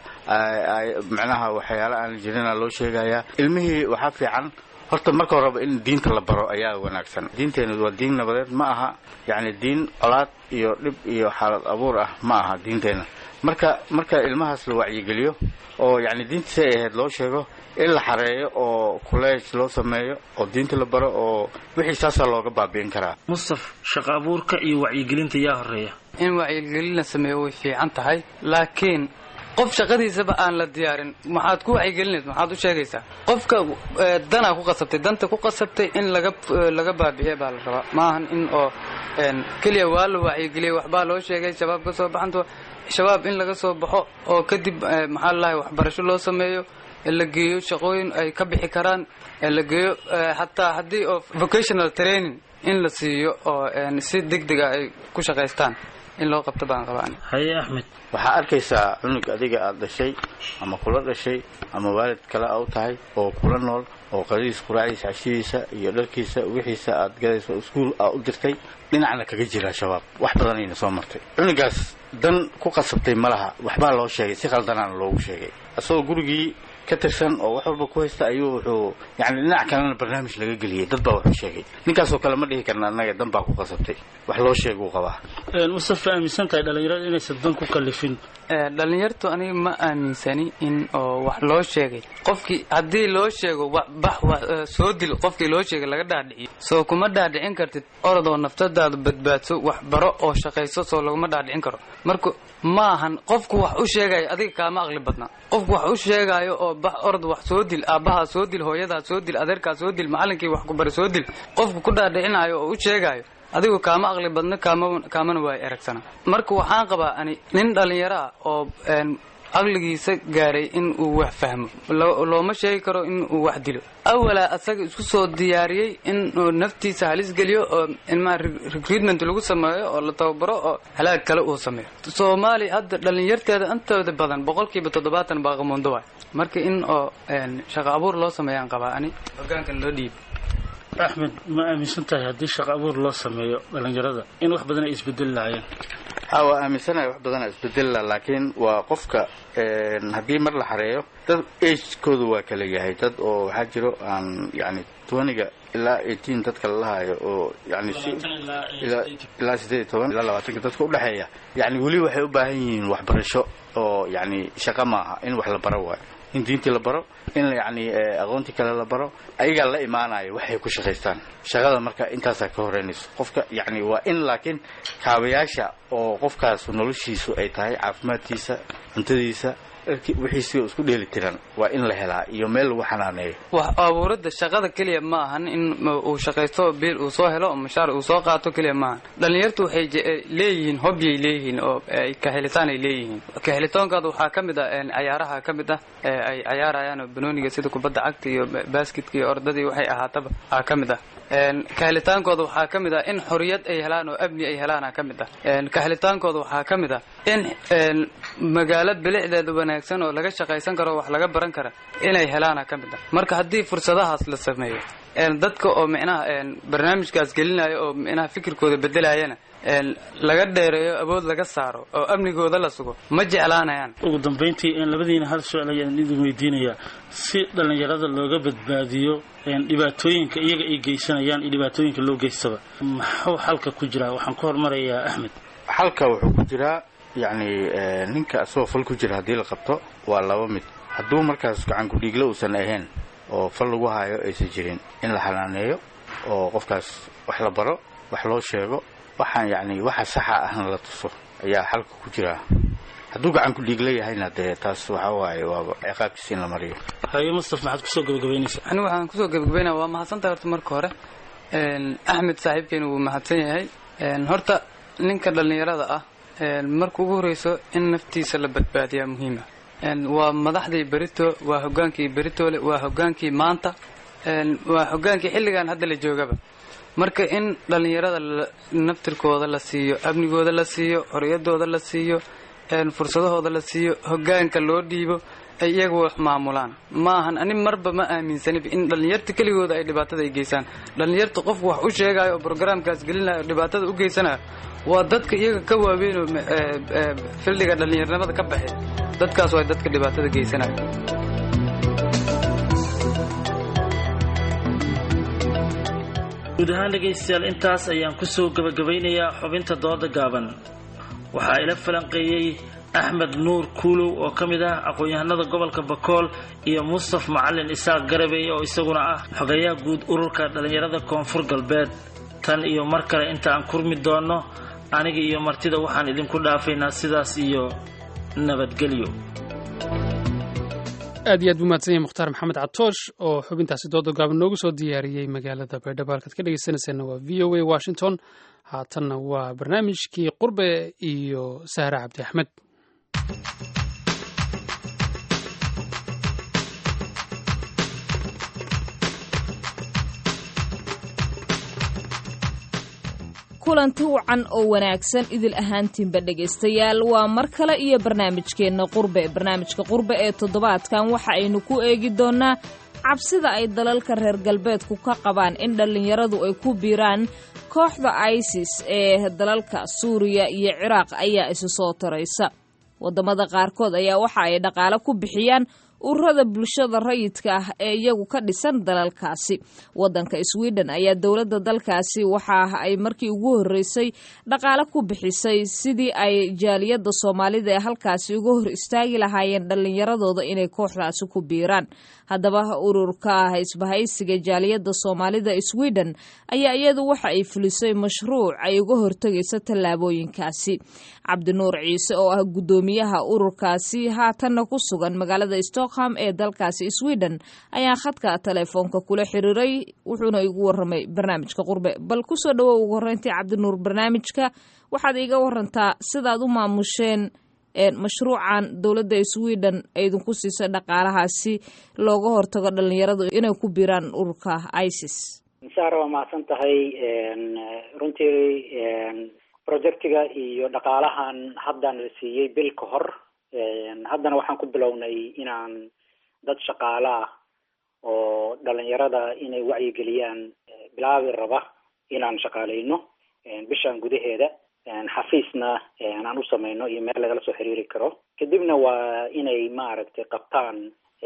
macnaha waxyaala aan jirina loo sheegayaa ilmihii waxaa fiican horta marka horeba in diinta la baro ayaa wanaagsan diinteenu waa diin nabadeed ma aha yani diin colaad iyo dhib iyo xaalad abuur ah ma aha diinteena marka marka ilmahaas la wacyigeliyo oo yani diinta si ay ahayd loo sheego in la xareeyo oo kuleej loo sameeyo oo diinta la baro oo wixii saasaa looga baabi'in karaa
mustaf shaqo abuurka iyo wacyigelinta yaa horeeya
in wacyigelin la sameeyo way fiican tahay laakiin qof shaqadiisaba aan la diyaarin maxaad ku wacyigelinaysa maxaad u sheegaysaa qofka danaa ku qasabtay danta ku qasabtay in laga laga baabi'iya baa la rabaa maahan in oo keliya waa la wacyigeliyay waxbaa loo sheegay shabaab ka soo baxanto shabaab in laga soo baxo oo kadib maxaa lalahay waxbarasho loo sameeyo la geeyo shaqooyin ay ka bixi karaan la geeyo xataa haddii oo vocational training in la siiyo oo si deg dega ay ku shaqaystaan in loo qabto baan qabaan
haye axmed
waxaa arkaysaa cunug adiga aad dhashay ama kula dhashay ama waalid kale a u tahay oo kula nool oo qadadiisa quraacdiisa cashidiisa iyo dharkiisa wixiisa aad gadayso iskuul aa u dirtay dhinacna kaga jira shabaab wax badanayna soo martay cunugaas dan ku qasabtay ma laha waxbaa loo sheegay si khaldanaana loogu sheegay isagoo gurigii ka tirsan oo wax walba ku haysta ayuu wuxuu yani dhinac kalena barnaamij laga geliyay dad baa wuxuu sheegay ninkaasoo kale ma dhihi karna annaga dan baa ku qasabtay wax loo sheeguu qabaa
mustafa aaminsan tahay dhalinyarada inaysan dan ku kalifin
dhalinyartu aniga ma aaminsani in oo wax loo sheegay qofkii haddii loo sheego bax soo dil qofkii loo sheegay laga dhaadhiciyo soo kuma dhaadhicin kartid orodoo naftadaada badbaadso wax baro oo shaqayso soo laguma dhaadhicin karo marka ma ahan qofku wax u sheegayo adiga kaama aqli badna qofku wax u sheegaayo oo bax orod wax soo dil aabbahaa soo dil hooyadaa soo dil adeerkaa soo dil macallinkii wax ku bari soo dil qofku ku dhaadhicinayo oo u sheegaayo adigu kaama aqli badna kaamana waay eragsana marka waxaan qabaa ani nin dhallinyaro ah oo caqligiisa gaaray in uu wax fahmo looma sheegi karo in uu wax dilo awalaa asaga isku soo diyaariyey in uu naftiisa halis geliyo oo ilmaha recruitment lagu sameeyo oo la tababaro oo halaag kale uu sameeyo soomaaliya hadda dhallinyarteeda intooda badan boqolkiiba toddobaatan baa qamuundo waay marka in oo shaqo abuur loo sameeyaan qabaa ani hogaankan loo dhiibo
axmed ma aaminsan tahay haddii shaqo abuur loo sameeyo dhalinyarada in wax badan ay isbedeli lahaayeen
ha waa aaminsanahay wax badanaa isbedella laakiin waa qofka haddii mar la xareeyo dad agekoodu waa kala yahay dad oo waxaa jiro aan yani twaniga ilaa eighteen dadka lalahayo oo yani ilaa sideed iyo toban ilaa labaatanka dadka udhexeeya yani weli waxay u baahan yihiin waxbarasho oo yani shaqo maaha in wax la baro waayo in diintii la baro in yani aqoontii kale la baro ayagaa la imaanayo waxay ku shaqaystaan shaqada marka intaasaa ka horeynayso qofka yani waa in laakiin kaabayaasha oo qofkaas noloshiisu ay tahay caafimaadkiisa cuntadiisa wixiisi isku dheeli tiran waa in la helaa iyo meel lagu xanaaneeyo
wax abuuradda shaqada keliya ma ahan in uu shaqaysto biil uu soo helo mashaar uu soo qaato keliya maahan dhalinyartu waxay leeyihiin hobyay leeyihiin oo kahelitaan ay leeyihiin kahelitoonkooda waxaa ka mid ah cayaaraha ka mid ah ay cayaarayaan oo banooniga sida kubadda cagta iyo basketka iyo ordadii waxay ahaataba aa ka mid ah kahelitaankooda waxaa ka mid ah in xoriyad ay helaan oo amni ay helaana ka mid ah kahelitaankooda waxaa ka mid ah in magaalo bilicdeeda wanaagsan oo laga shaqaysan karo wax laga baran kara inay helaana ka mid ah marka haddii fursadahaas la sameeyo dadka oo micnaha barnaamijkaas gelinaya oo micnaha fikirkooda bedelayana laga dheereeyo awood laga saaro oo amnigooda la sugo ma jeclaanayaan
ugu dambayntii labadiina hal su-aal ayaan idin weydiinayaa si dhallinyarada looga badbaadiyo dhibaatooyinka iyaga ay geysanayaan iyo dhibaatooyinka loo geystaba maxuu xalka ku jiraa waxaan ku hormarayaa axmed
xalka wuxuu ku jiraa yacni ninka asagoo fal ku jira haddii la qabto waa laba mid hadduu markaas gacan ku-dhiiglo uusan ahayn oo fal lagu haayo aysan jirin in la xanaaneeyo oo qofkaas wax la baro wax loo sheego waxaan yacni waxa saxa ahna la tuso ayaa xalka ku jiraa hadduu gacan ku-dhiigla yahayna dee taas waxa waaye waaba ciqaabtiisa in la mariyo
haye mustaf maxaad kusoo gabagabaynaysaa
anigu waxaan kusoo gabagabaynaya waa mahadsantahay horta marka hore axmed saaxiibkeena wuu mahadsan yahay horta ninka dhallinyarada ah marka ugu horeyso in naftiisa la badbaadiyaa muhiima waa madaxdii berito waa hogaankii beritole waa hogaankii maanta waa hogaankii xilligan hadda la joogaba marka in dhallinyarada naftirkooda la siiyo amnigooda la siiyo xoriyadooda la siiyo fursadahooda la siiyo hogaanka loo dhiibo ay iyaga wax maamulaan ma ahan ani marba ma aaminsaniba in dhallinyarta keligooda ay dhibaatada ay geysaan dhallinyarta qofku wax u sheegayo oo brograamkaas gelinayo oo dhibaatada u geysanayo waa dadka iyaga ka waaweyn oo fildiga dhallinyarnimada ka baxay dadkaas waa dadka dhibaatada geysanayo
guud ahaan dhegaystayaal intaas ayaan kusoo gabagabaynayaa xubinta dooda gaaban waxaa ila falanqeeyey axmed nuur kuulow oo ka mid ah aqoon-yahanada gobolka bakool iyo mustaf macalin isaaq garabey oo isaguna ah xogayaha guud ururka dhallinyarada koonfur galbeed tan iyo mar kale inta aan kurmi doonno aniga iyo martida waxaan idinku dhaafaynaa sidaas iyo nabadgelyo
aad iyo aad buu mahadsan yahay mukhtaar maxamed catoosh oo xubintaasi dooda gaaban noogu soo diyaariyey magaalada baydhabo halkaad ka dhegeysanayseena waa v o a washington haatanna waa barnaamijkii qurbe iyo sahre cabdi axmed
kulanti wacan oo wanaagsan idil ahaantiinba dhegaystayaal waa mar kale iyo barnaamijkeenna qurbe barnaamijka qurbe ee toddobaadkan waxa aynu ku eegi doonnaa cabsida ay dalalka reer galbeedku ka qabaan in dhallinyaradu ay ku biiraan kooxda isis ee dalalka suuriya iyo ciraaq ayaa isu soo taraysa waddamada qaarkood ayaa waxa ay dhaqaale ku bixiyaan ururada bulshada rayidka ah ee iyagu ka dhisan dalalkaasi wadanka sweden ayaa dowladda dalkaasi waxa ay markii ugu horreysay dhaqaale ku bixisay sidii ay jaaliyadda soomaalida ee halkaasi uga hor istaagi lahaayeen dhallinyaradooda inay kooxdaasi ku biiraan haddaba ururka isbahaysiga jaaliyadda soomaalida sweden ayaa iyadu waxa ay fulisay mashruuc ay uga hortegayso tallaabooyinkaasi cabdinuur ciise oo ah guddoomiyaha ururkaasi haatanna ku sugan magaalada stockholm ee dalkaasi sweden ayaa khadka telefoonka kula xiriiray wuxuuna igu waramay barnaamijka qurbe bal kusoo dhawow ugu horreyntii cabdinuur barnaamijka waxaad iiga warantaa sidaad u maamusheen mashruucan dowladda sweden ay idinku siisay dhaqaalahaasi looga hortago dhalinyaradu inay ku biiraan ururka isis
saara waa mahadsan tahay runtii projectiga iyo dhaqaalahan haddaan la siiyey bil ka hor haddana waxaan ku bilownay inaan dad shaqaale ah oo dhalinyarada inay wacyigeliyaan bilaabi raba inaan shaqaaleyno bishan gudaheeda xafiisna aan u samayno iyo meel lagala soo xiriiri karo kadibna waa inay maaragtay qabtaan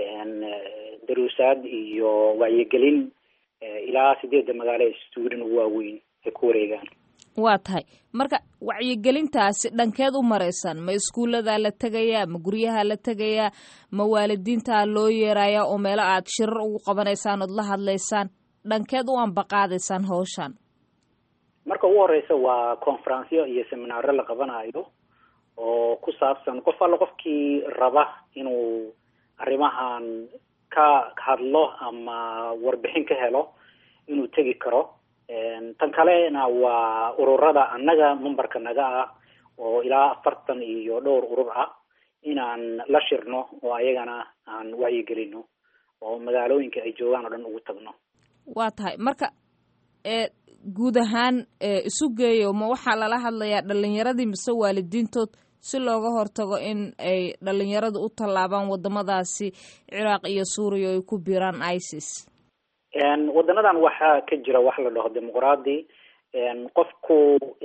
daruusaad iyo wacyigelin ilaa sideedda magaalo ee sweden ugu waaweyn ay ku wareegaan
waa tahay marka wacyigelintaasi dhankeed u maraysaan ma iskuulladaa la tegayaa ma guryaha la tegayaa ma waalidiintaa loo yeerayaa oo meelo aad shirar ugu qabanaysaan ood la hadlaysaan dhankeed u ambaqaadaysaan hawshan
marka ugu horeysa waa conferenceyo iyo seminaaro la qabanayo oo ku saabsan qof alla qofkii raba inuu arrimahan ka hadlo ama warbixin ka helo inuu tegi karo tan kalena waa ururada annaga memberka naga ah oo ilaa afartan iyo dhowr urur ah inaan la shirno oo ayagana aan wacyigelino oo magaalooyinka ay joogaan oo dhan ugu tagno
waa tahay marka ee guud ahaan isu geeyo ma waxaa lala hadlayaa dhalinyaradii mise waalidiintood si looga hortago in ay dhalinyaradu u tallaabaan wadamadaasi ciraaq iyo suuriya ay ku biiraan isis
wadanadan waxaa ka jira wax la dhaho dimuqraadi qofku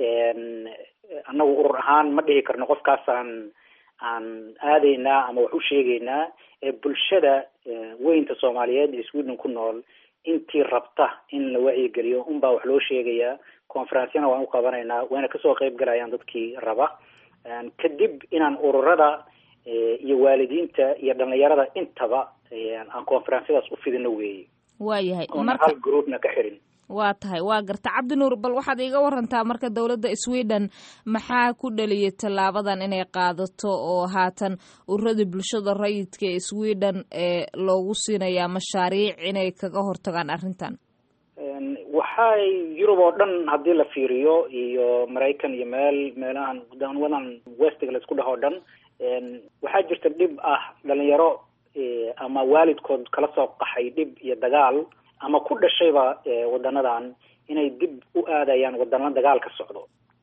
annagu urur ahaan ma dhihi karno qofkaasaan aan aadaynaa ama wax u sheegaynaa bulshada weynta soomaaliyeed ee sweden ku nool intii rabta in la wacyigeliyo unbaa wax loo sheegayaa conferencyana waan u qabanaynaa wayna kasoo qeyb galayaan dadkii raba kadib inaan ururada iyo waalidiinta iyo dhalinyarada intaba aan conferensyadaas u fidino weeye
waayahay
oona hal groupna ka xirin
waa tahay waa garta cabdinuur bal waxaad iiga warantaa marka dowladda sweden maxaa ku dhaliyay tallaabadan inay qaadato oo haatan ururadii bulshada rayidka ee sweden ee loogu siinayaa mashaariic inay kaga hortagaan arrintan
waxay yurub oo dhan haddii la fiiriyo iyo maraykan iyo meel meelahan waddan westiga la isku dhaho o dhan waxaa jirta dhib ah dhalinyaro ama waalidkood kala soo qaxay dhib iyo dagaal ama ku dhashayba wadanadan inay dib u aadayaan wadana dagaal ka socdo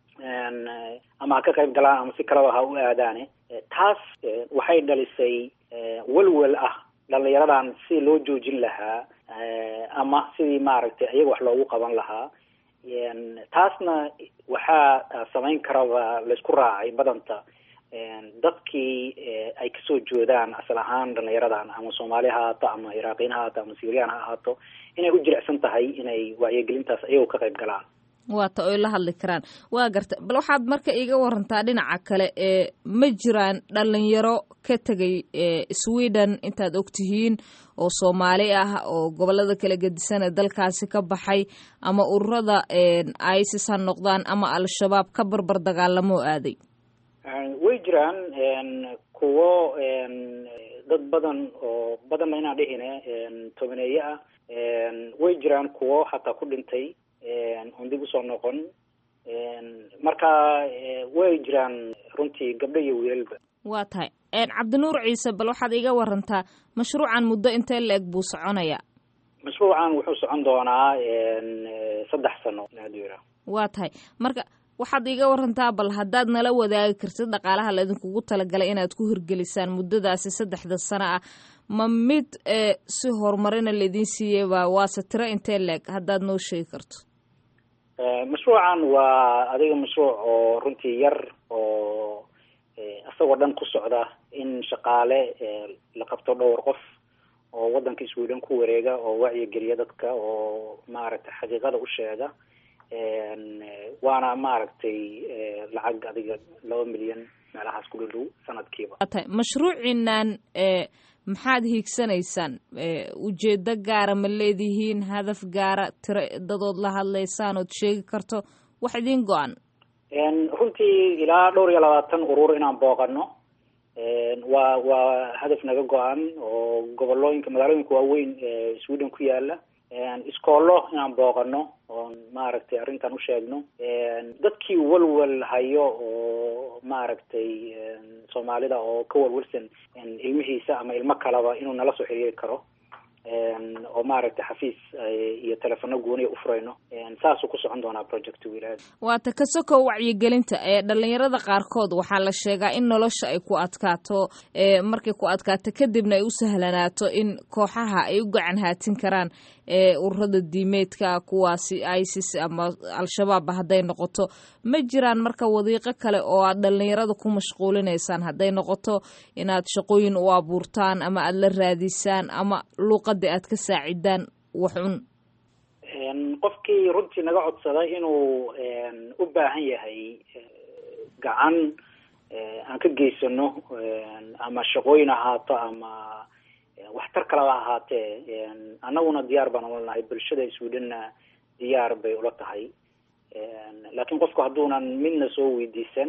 ama ha ka qayb galaan ama si kaleba ha u aadaane taas waxay dhalisay welwel ah dhalinyaradan si loo joojin lahaa ama sidii maaragtay iyaga wax loogu qaban lahaa taasna waxaa samayn karaba laysku raacay badanta dadkii ay kasoo joodaan asal ahaan dhalinyaradan ama soomaali ha ahaato ama iraaqiyin ha ahaato ama syrian ha ahaato inay u jilicsan tahay inay wacyigelintaas iyagoo ka qayb galaan
waata oy la hadli karaan waa garta bal waxaad marka iiga warantaa dhinaca kale ee ma jiraan dhalinyaro ka tegay sweden intaad ogtihiin oo soomaali ah oo gobolada kala gedisan ee dalkaasi ka baxay ama ururada isis ha noqdaan ama al-shabaab ka barbar dagaalamoo aaday
way jiraan kuwo dad badan oo badanna inaan dhihine tobaneeye ah way jiraan kuwo hataa ku dhintay on dib usoo noqon marka way jiraan runtii gabdho iyo wiilalba
waa tahay cabdinuur ciise bal waxaad iiga warantaa mashruucan muddo intee la-eg buu soconaya
mashruucan wuxuu socon doonaa saddex sano adira
waa tahay marka waxaad iiga warantaa bal haddaad nala wadaagi kartid dhaqaalaha laydinkugu talagalay inaad ku hirgelisaan muddadaasi saddexda sano ah ma mid si horumarina laydin siiyeyba waase tiro intee leeg haddaad noo sheegi karto
mashruucan waa adiga mashruuc oo runtii yar oo isagoo dhan ku socda in shaqaale la qabto dhowr qof oo waddanka sweden ku wareega oo wacyigeliya dadka oo maaragtay xaqiiqada u sheega waana maaragtay lacag adiga laba milyan meelahaas ku dhadhow sanadkiiba
tahay mashruuciinan maxaad hiigsanaysaan ujeedo gaara ma leedihiin hadaf gaara tiro dadood la hadlaysaan ood sheegi karto wax idiin go-an
runtii ilaa dhowr iyo labaatan urur inaan booqano waa waa hadaf naga go-an oo gobolooyinka magaalooyinka waaweyn ee sweden ku yaala iskoollo inaan booqano oon maaragtay arrintan u sheegno dadkii walwal hayo oo maaragtay soomaalida oo ka walwalsan ilmihiisa ama ilmo kaleba inuu nala soo xiriiri karo oo maaragtay xafiis iyo telefono gooniya u furayno saasuu ku socon doonaa project wilaad
waata ka sokow wacyigelinta ee dhalinyarada qaarkood waxaa la sheegaa in nolosha ay ku adkaato markay ku adkaato kadibna ay u sahlanaato in kooxaha ay u gacan haatin karaan ee ururada diimeedka kuwaasi isis ama al-shabaabba hadday noqoto ma jiraan marka wadiiqo kale oo aad dhalinyarada ku mashquulinaysaan hadday noqoto inaad shaqooyin u abuurtaan ama aada la raadisaan ama luuqadii aad ka saacidaan waxun
qofkii runtii naga codsada inuu u baahan yahay gacan aan ka geysano ama shaqooyin ahaato ama waxtar kaleba ahaatee annaguna diyaar baan ula nahay bulshada swedhenna diyaar bay ula tahay laakiin qofku hadduunan midna soo weydiisan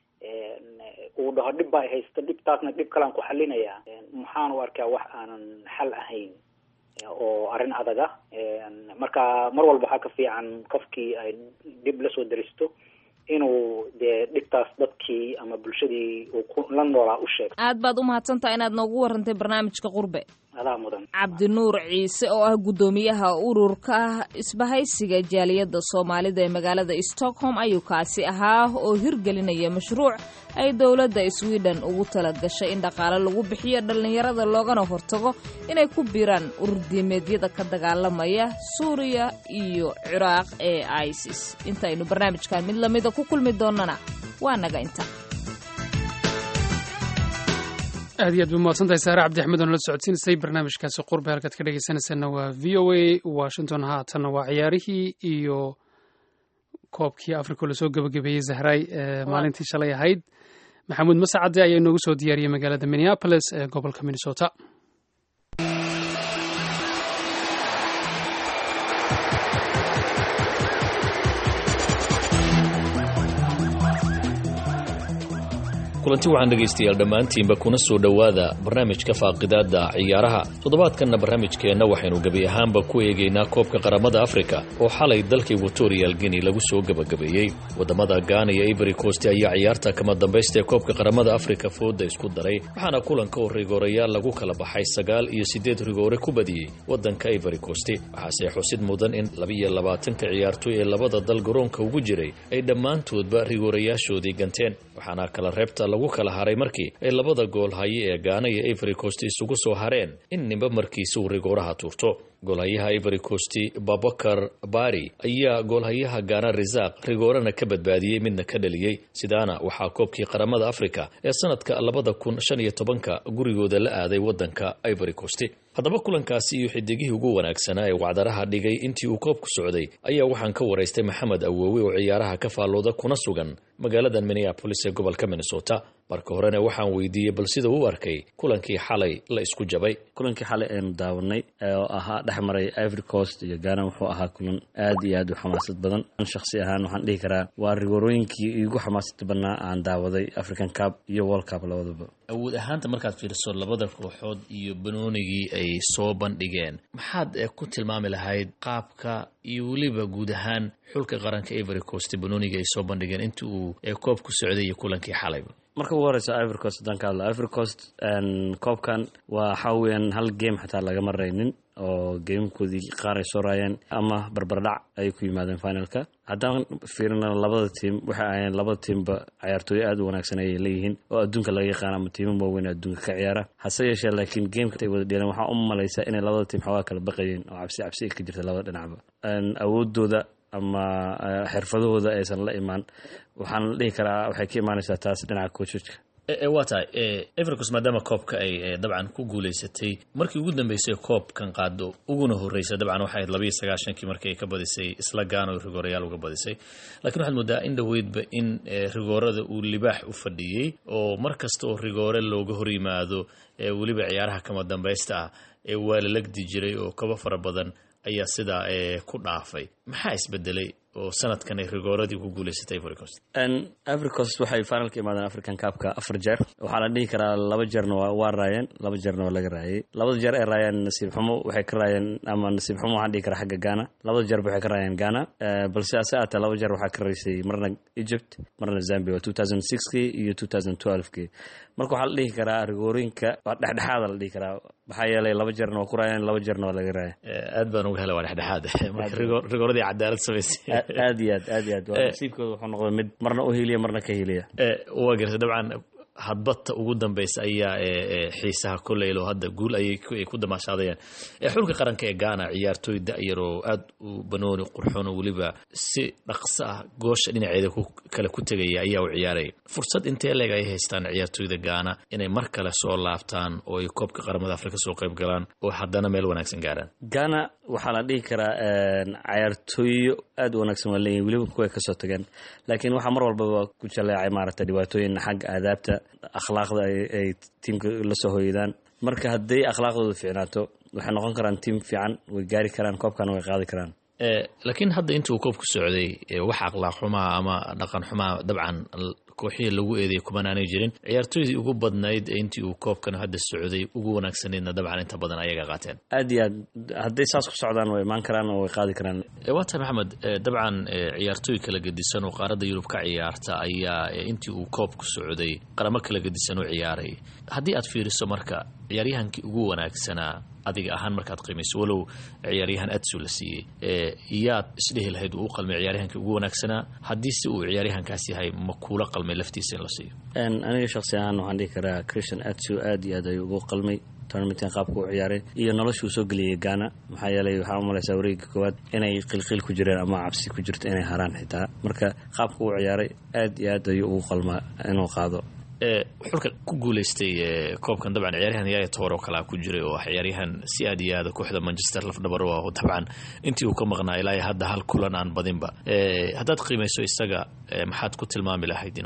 uu dhaho dhib baa haysta dhibtaasna dhib kalaan ku xalinayaa maxaan u arkaa wax aanan xal ahayn oo arrin adaga marka mar walba waxaa ka fiican qofkii ay dhib lasoo daristo inuu dee dhibtaas dadkii ama bulshadii uu ku la noolaa u sheegto
aad baad u mahadsantaha inaad noogu warantay barnaamijka qurbe
adaa mudan
cabdinuur ciise oo ah guddoomiyaha ururka isbahaysiga jaaliyadda soomaalida ee magaalada stockholm ayuu kaasi ahaa oo hirgelinaya mashruuc ay dowladda sweden ugu tala gashay in dhaqaale lagu bixiyo dhallinyarada loogana hortago inay ku biiraan ururdiimeedyada ka dagaalamaya suuriya iyo ciraaq ee isis intaynu barnaamijkan mid lamida ku kulmi doonana waa naga inta
aad iyo aad bay umahadsantahay saare cabdi axmed oon la socodsiinaysay barnaamijkaasi qurbe halkaad ka dhegeysanaysaana waa v o a washington haatanna waa ciyaarihii iyo koobkii africa lasoo gebagabeeyey zahray maalintii shalay ahayd maxamuud masacade ayaa inoogu soo diyaariyey magaalada minneapolis ee gobolka minnesota
kulanti waxaan dhegaystayaal dhammaantiinba kuna soo dhowaada barnaamijka faaqidaadda ciyaaraha toddobaadkanna barnaamijkeenna waxaynu gebi ahaanba ku eegaynaa koobka qaramada afrika oo xalay dalka equatorial guinea lagu soo gebagabeeyey waddamada gaana iyo ivory coast ayaa ciyaarta kama dambaysta ee koobka qaramada afrika fooda isku daray waxaana kulanka oo rigoorayaal lagu kala baxay sagaal iyo siddeed rigoore ku badiyey waddanka ivory coast waxaase xusid mudan in labiyo labaatanka ciyaartoy ee labada dal garoonka ugu jiray ay dhammaantoodba rigoorayaashoodii ganteen waxaana kala reebta lagu kala haray markii ay labada gool haye ee gaana iyo ivory coast isugu soo hareen in ninba markiisa uu rigooraha tuurto goolhayaha ivory coast babakar bari ayaa goolhayaha gaana risaaq rigoorana ka badbaadiyey midna ka dhaliyey sidaana waxaa koobkii qaramada afrika ee sanadka labada kun shan iyo tobanka gurigooda la aaday waddanka ivory coast haddaba kulankaasi iyo xidigihii ugu wanaagsanaa ee wacdaraha dhigay intii uu koobku socday ayaa waxaan ka waraystay maxamed awoowe oo ciyaaraha ka faallooda kuna sugan magaalada minneabolis ee gobolka minnesota marka horena waxaan weydiiyey bal sida uu arkay kulankii xalay la isku jabay
kulankii xalay aynu daawanay oo ahaa dhex maray ivory coast iyo gaana wuxuu ahaa kulan aad iyo aad u xamaasad badan shakhsi ahaan waxaan dhihi karaa waa rigoorooyinkii igu xamaasada badnaa aan daawaday african cup iyo world cup labadaba
awood ahaanta markaad fiiriso labada kooxood iyo banoonigii ay soo bandhigeen maxaad ku tilmaami lahayd qaabka iyo weliba guud ahaan xulka qaranka ivory coast banoonigii ay soo bandhigeen intii uu koob ku socday iyo kulankii xalayba
marka ugu horeysa ivory coast haddaan ka hadlo ivory coast koobkan waa waxaa weeyaan hal game xataa lagama raynin oo geemkoodii qaar ay soo raayeen ama barbardhac ay ku yimaadeen finalka haddaan fiirina labada tiim waxay ahayeen labada tiimba cayaartooyo aad u wanaagsan ayay leeyihiin oo adduunka laga yaqaan ama tiimo waaweyn adduunka ka ciyaara hase yeeshee laakiin geemka ay wada dheeleen waxaa u malaysa inay labada tiim xoogaa kala baqayeen oo cabsi cabsi ka jirta labada dhinacba awoodooda ama xirfadahooda aysan la imaan waxaan la dhihi karaa waxay ka imaanaysaa taas dhinaca koojojka
waa tahay evercos maadaama koobka ay dabcan ku guulaysatay markii ugu dambeysay koobkan qaado uguna horreysay dabcan waxay ahayd labayo sagaashankii markii ay ka badisay isla gaano rigoorayaal uga badisay laakiin waxaad moodaa in dhoweydba in rigoorada uu libaax u fadhiyey oo mar kasta oo rigoore looga hor yimaado weliba ciyaaraha kama dambaysta ah ee waa la legdi jiray oo kaba fara badan ayaa sidaa ku dhaafay maxaa isbedelay oo sanadkan ay rigooradii ku guulaysatay ivory coast
ivory coast waxay finalka imaadeen african cupka afar jeer waxaa la dhihi karaa laba jeerna waa raayeen laba jeerna waa laga raayay labada jeer ay raayeen nasiib xumo waxay ka raayeen ama nasiib xumo waxaan dhihi karaa xagga ghana labada jeerba waxay ka raayeen ghana balse ase aatee laba jeer waxaa ka raysay marna egypt marna zambia waa two thousand sixkii iyo two thousand twelvekii marka waxaa la dhihi karaa rigoorooyinka waa dhexdhexaada la dhihi karaa maxaa yeelay laba jeerna waa ku raayeen laba jeerna waa laga raaya
aad baan uga helay waa dhexdhexaad marka rigooradii cadaalad samaysay
aad iyo aad aad iyo aad waa nasiibkooda wuxuu noqday mid marna u heliya marna ka heliya
waa gartay dabcan hadbata ugu dambeysa ayaa xiisaha koleylo hadda guul ayay ku damaashaadayeen xulka qaranka ee gaana ciyaartooy da-yar oo aad u banooni qurxoon oo weliba si dhaqso ah goosha dhinaceeda kale ku tegaya ayaa u ciyaaraya fursad intee leeg ay haystaan ciyaartooyda gaana inay mar kale soo laabtaan oo ay koobka qaramada afrika soo qayb galaan oo haddana meel wanaagsan gaaraan
gaana waxaa la dhihi karaa cayaartooyo aad u wanaagsan waa leeyihin weliba kuway kasoo tageen laakiin waxaa mar walbaba ku jaleecay maaragta dhibaatooyin xagga aadaabta akhlaaqda ay tiimka la soo hoydaan marka hadday akhlaaqdooda fiicnaato waxay noqon karaan tiim fiican way gaari karaan koobkana way qaadi karaan
laakiin hadda intuu koobku socday wax akhlaaq xumaa ama dhaqan xumaa dabcan kooxihii lagu eedeeyay kumanaanay jirin ciyaartooydii ugu badnayd intii uu koobkan hadda socday ugu wanaagsanaydna dabcan inta badan ayaga qaateen
aad iyo aad hadday saas ku socdaan way imaan karaan oo way qaadi karaan
waa tahay maxamed dabcan ciyaartooy kala gedisan oo qaaradda yurub ka ciyaarta ayaa intii uu koobku socday qaramo kala gedisan u ciyaaray haddii aad fiiriso marka ciyaaryahankii ugu wanaagsanaa adiga ahaan markaad qiimayso walow ciyaaryahan adsu la siiyey yaad isdhehi lahayd uu u qalmay ciyaaryahankii ugu wanaagsanaa haddii si uu ciyaaryahankaas yahay ma kuula qalmay laftiisa in la siiyo
aniga shaksi ahaan waxaan dhihi karaa christian adsu aad iyo aad ayuu ugu qalmay tournamentan qaabka u ciyaaray iyo noloshuu soo geliyey gaana maxaa yeelay waxaa u malaysaa wareegga koowaad inay qilqiil ku jireen ama cabsi ku jirto inay haraan xitaa marka qaabka u ciyaaray aad iyo aad ayuu ugu qalmaa inuu qaado
xulka ku guuleystay koobkan dabcan ciyaaryahan yaaya toor oo kalea ku jiray oo ciyaaryahan si aad iyo aada kooxda manchester lafdhabar u ah dabcan intii uu ka maqnaa ilaa hadda hal kulan aan badinba haddaad qiimayso isaga maxaad ku tilmaami lahayd inuu aha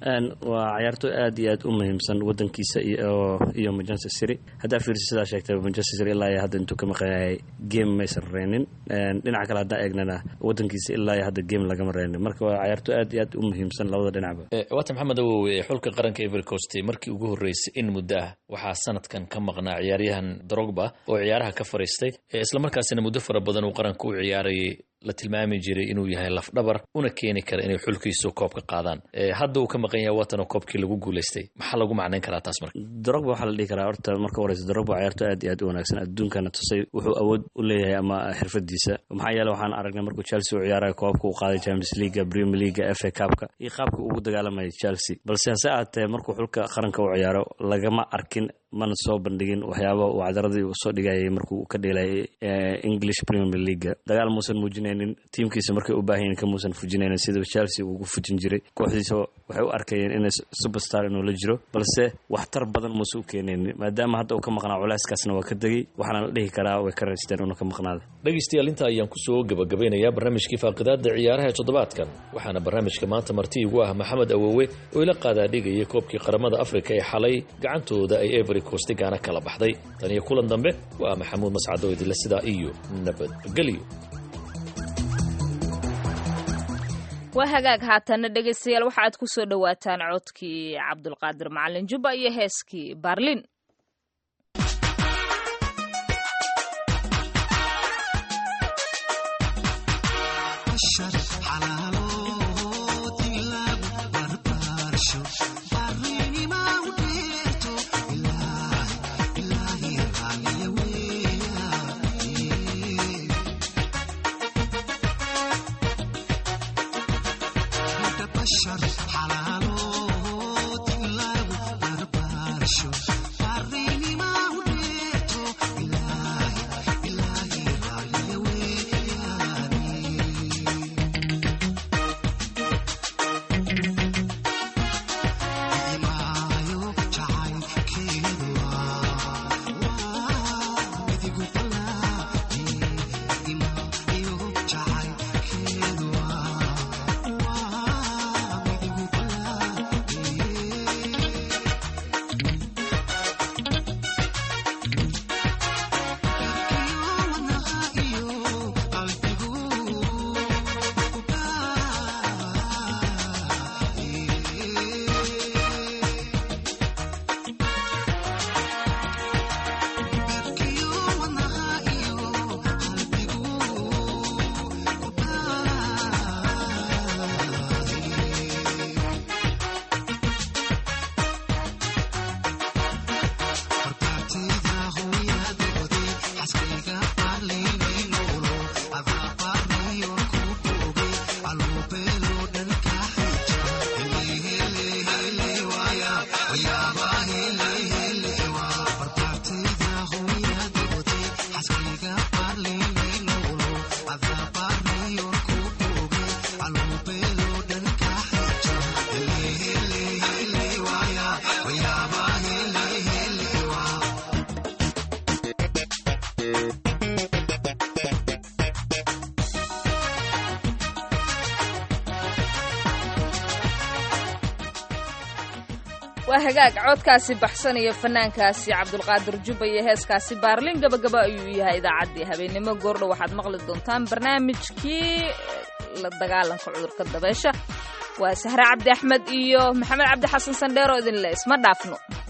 waa cayaartooy aad iyo aad u muhiimsan wadankiisa iyo manchester city haddaa fiirsi sidaa sheegtay manchester city ilaa iyo hadda intuu ka maqanyahay game maysan reynin dhinaca kale haddaan eegnana wadankiisa ilaa iyo hadda game lagama reynin marka waa cayaartooy aad iyo aad u muhiimsan labada dhinacba
waata maxamed awowe xulka qaranka ivory coast markii ugu horreysay in muddo ah waxaa sanadkan ka maqnaa ciyaaryahan drogba oo ciyaaraha ka fariistay islamarkaasina muddo fara badan uu qaranka u ciyaarayay la tilmaami jiray inuu yahay lafdhabar una keeni kara inay xulkiisu koobka qaadaan hadda uu ka maqan yahay watanoo koobkii lagu guulaystay maxaa lagu macnayn karaa taas marka
drogba waxaa la dhihi karaa horta marka horeysa drogba ciyaarto aad iyo aad u wanaagsan adduunkana tusay wuxuu awood u leeyahay ama xirfadiisa maxaa yeele waxaan aragnay markuu chelsea u ciyaaraya koobka uu qaaday champions leaga premier leaga f a cupka iyo qaabka ugu dagaalamayay chelsea balse hase aatee markuu xulka qaranka u ciyaaro lagama arkin mana soo bandhigin waxyaaba uu cadaradii uu soo dhigayay markuu ka dheelayay english premier leaga dagaal muusan muujinaynin tiimkiisa markay u baahanyiin kamuusan fujinaynin sida chelsea ugu fujin jiray kooxdiisa waxay u arkayeen inay superstar inuu la jiro balse waxtar badan muuse u keenaynin maadaama hadda uu ka maqnaa culeyskaasna waa ka degay waxaana la dhihi karaa way ka raysteen inuu ka maqnaada
dhegaystayaal inta ayaan kusoo gabagabeynayaa barnaamijkii faaqidaada ciyaaraha ee toddobaadkan waxaana barnaamijka maanta marti igu ah maxamed awowe oo ila qaadaadhigaya koobkii qaramada afrika ee xalay gacantooda ay every coast gaana kala baxday tan iyo kulan dambe waa maxamuud mascado idinle sidaa iyo nabadgelyo
waa hagaag haatanna dhegaystayaal waxa aad ku soo dhowaataan codkii cabdulqaadir macalin jubba iyo heeskii baarlin waa hagaag codkaasi baxsan iyo fanaankaasi cabdulqaadir jubba iyo heeskaasi baarlin gabagaba ayuu yahay idaacaddii habeennimo goordhow waxaad maqli doontaan barnaamijkii la dagaalanka cudurka dabeesha waa sahre cabdi axmed iyo maxamed cabdi xasan sandheero idinle isma dhaafno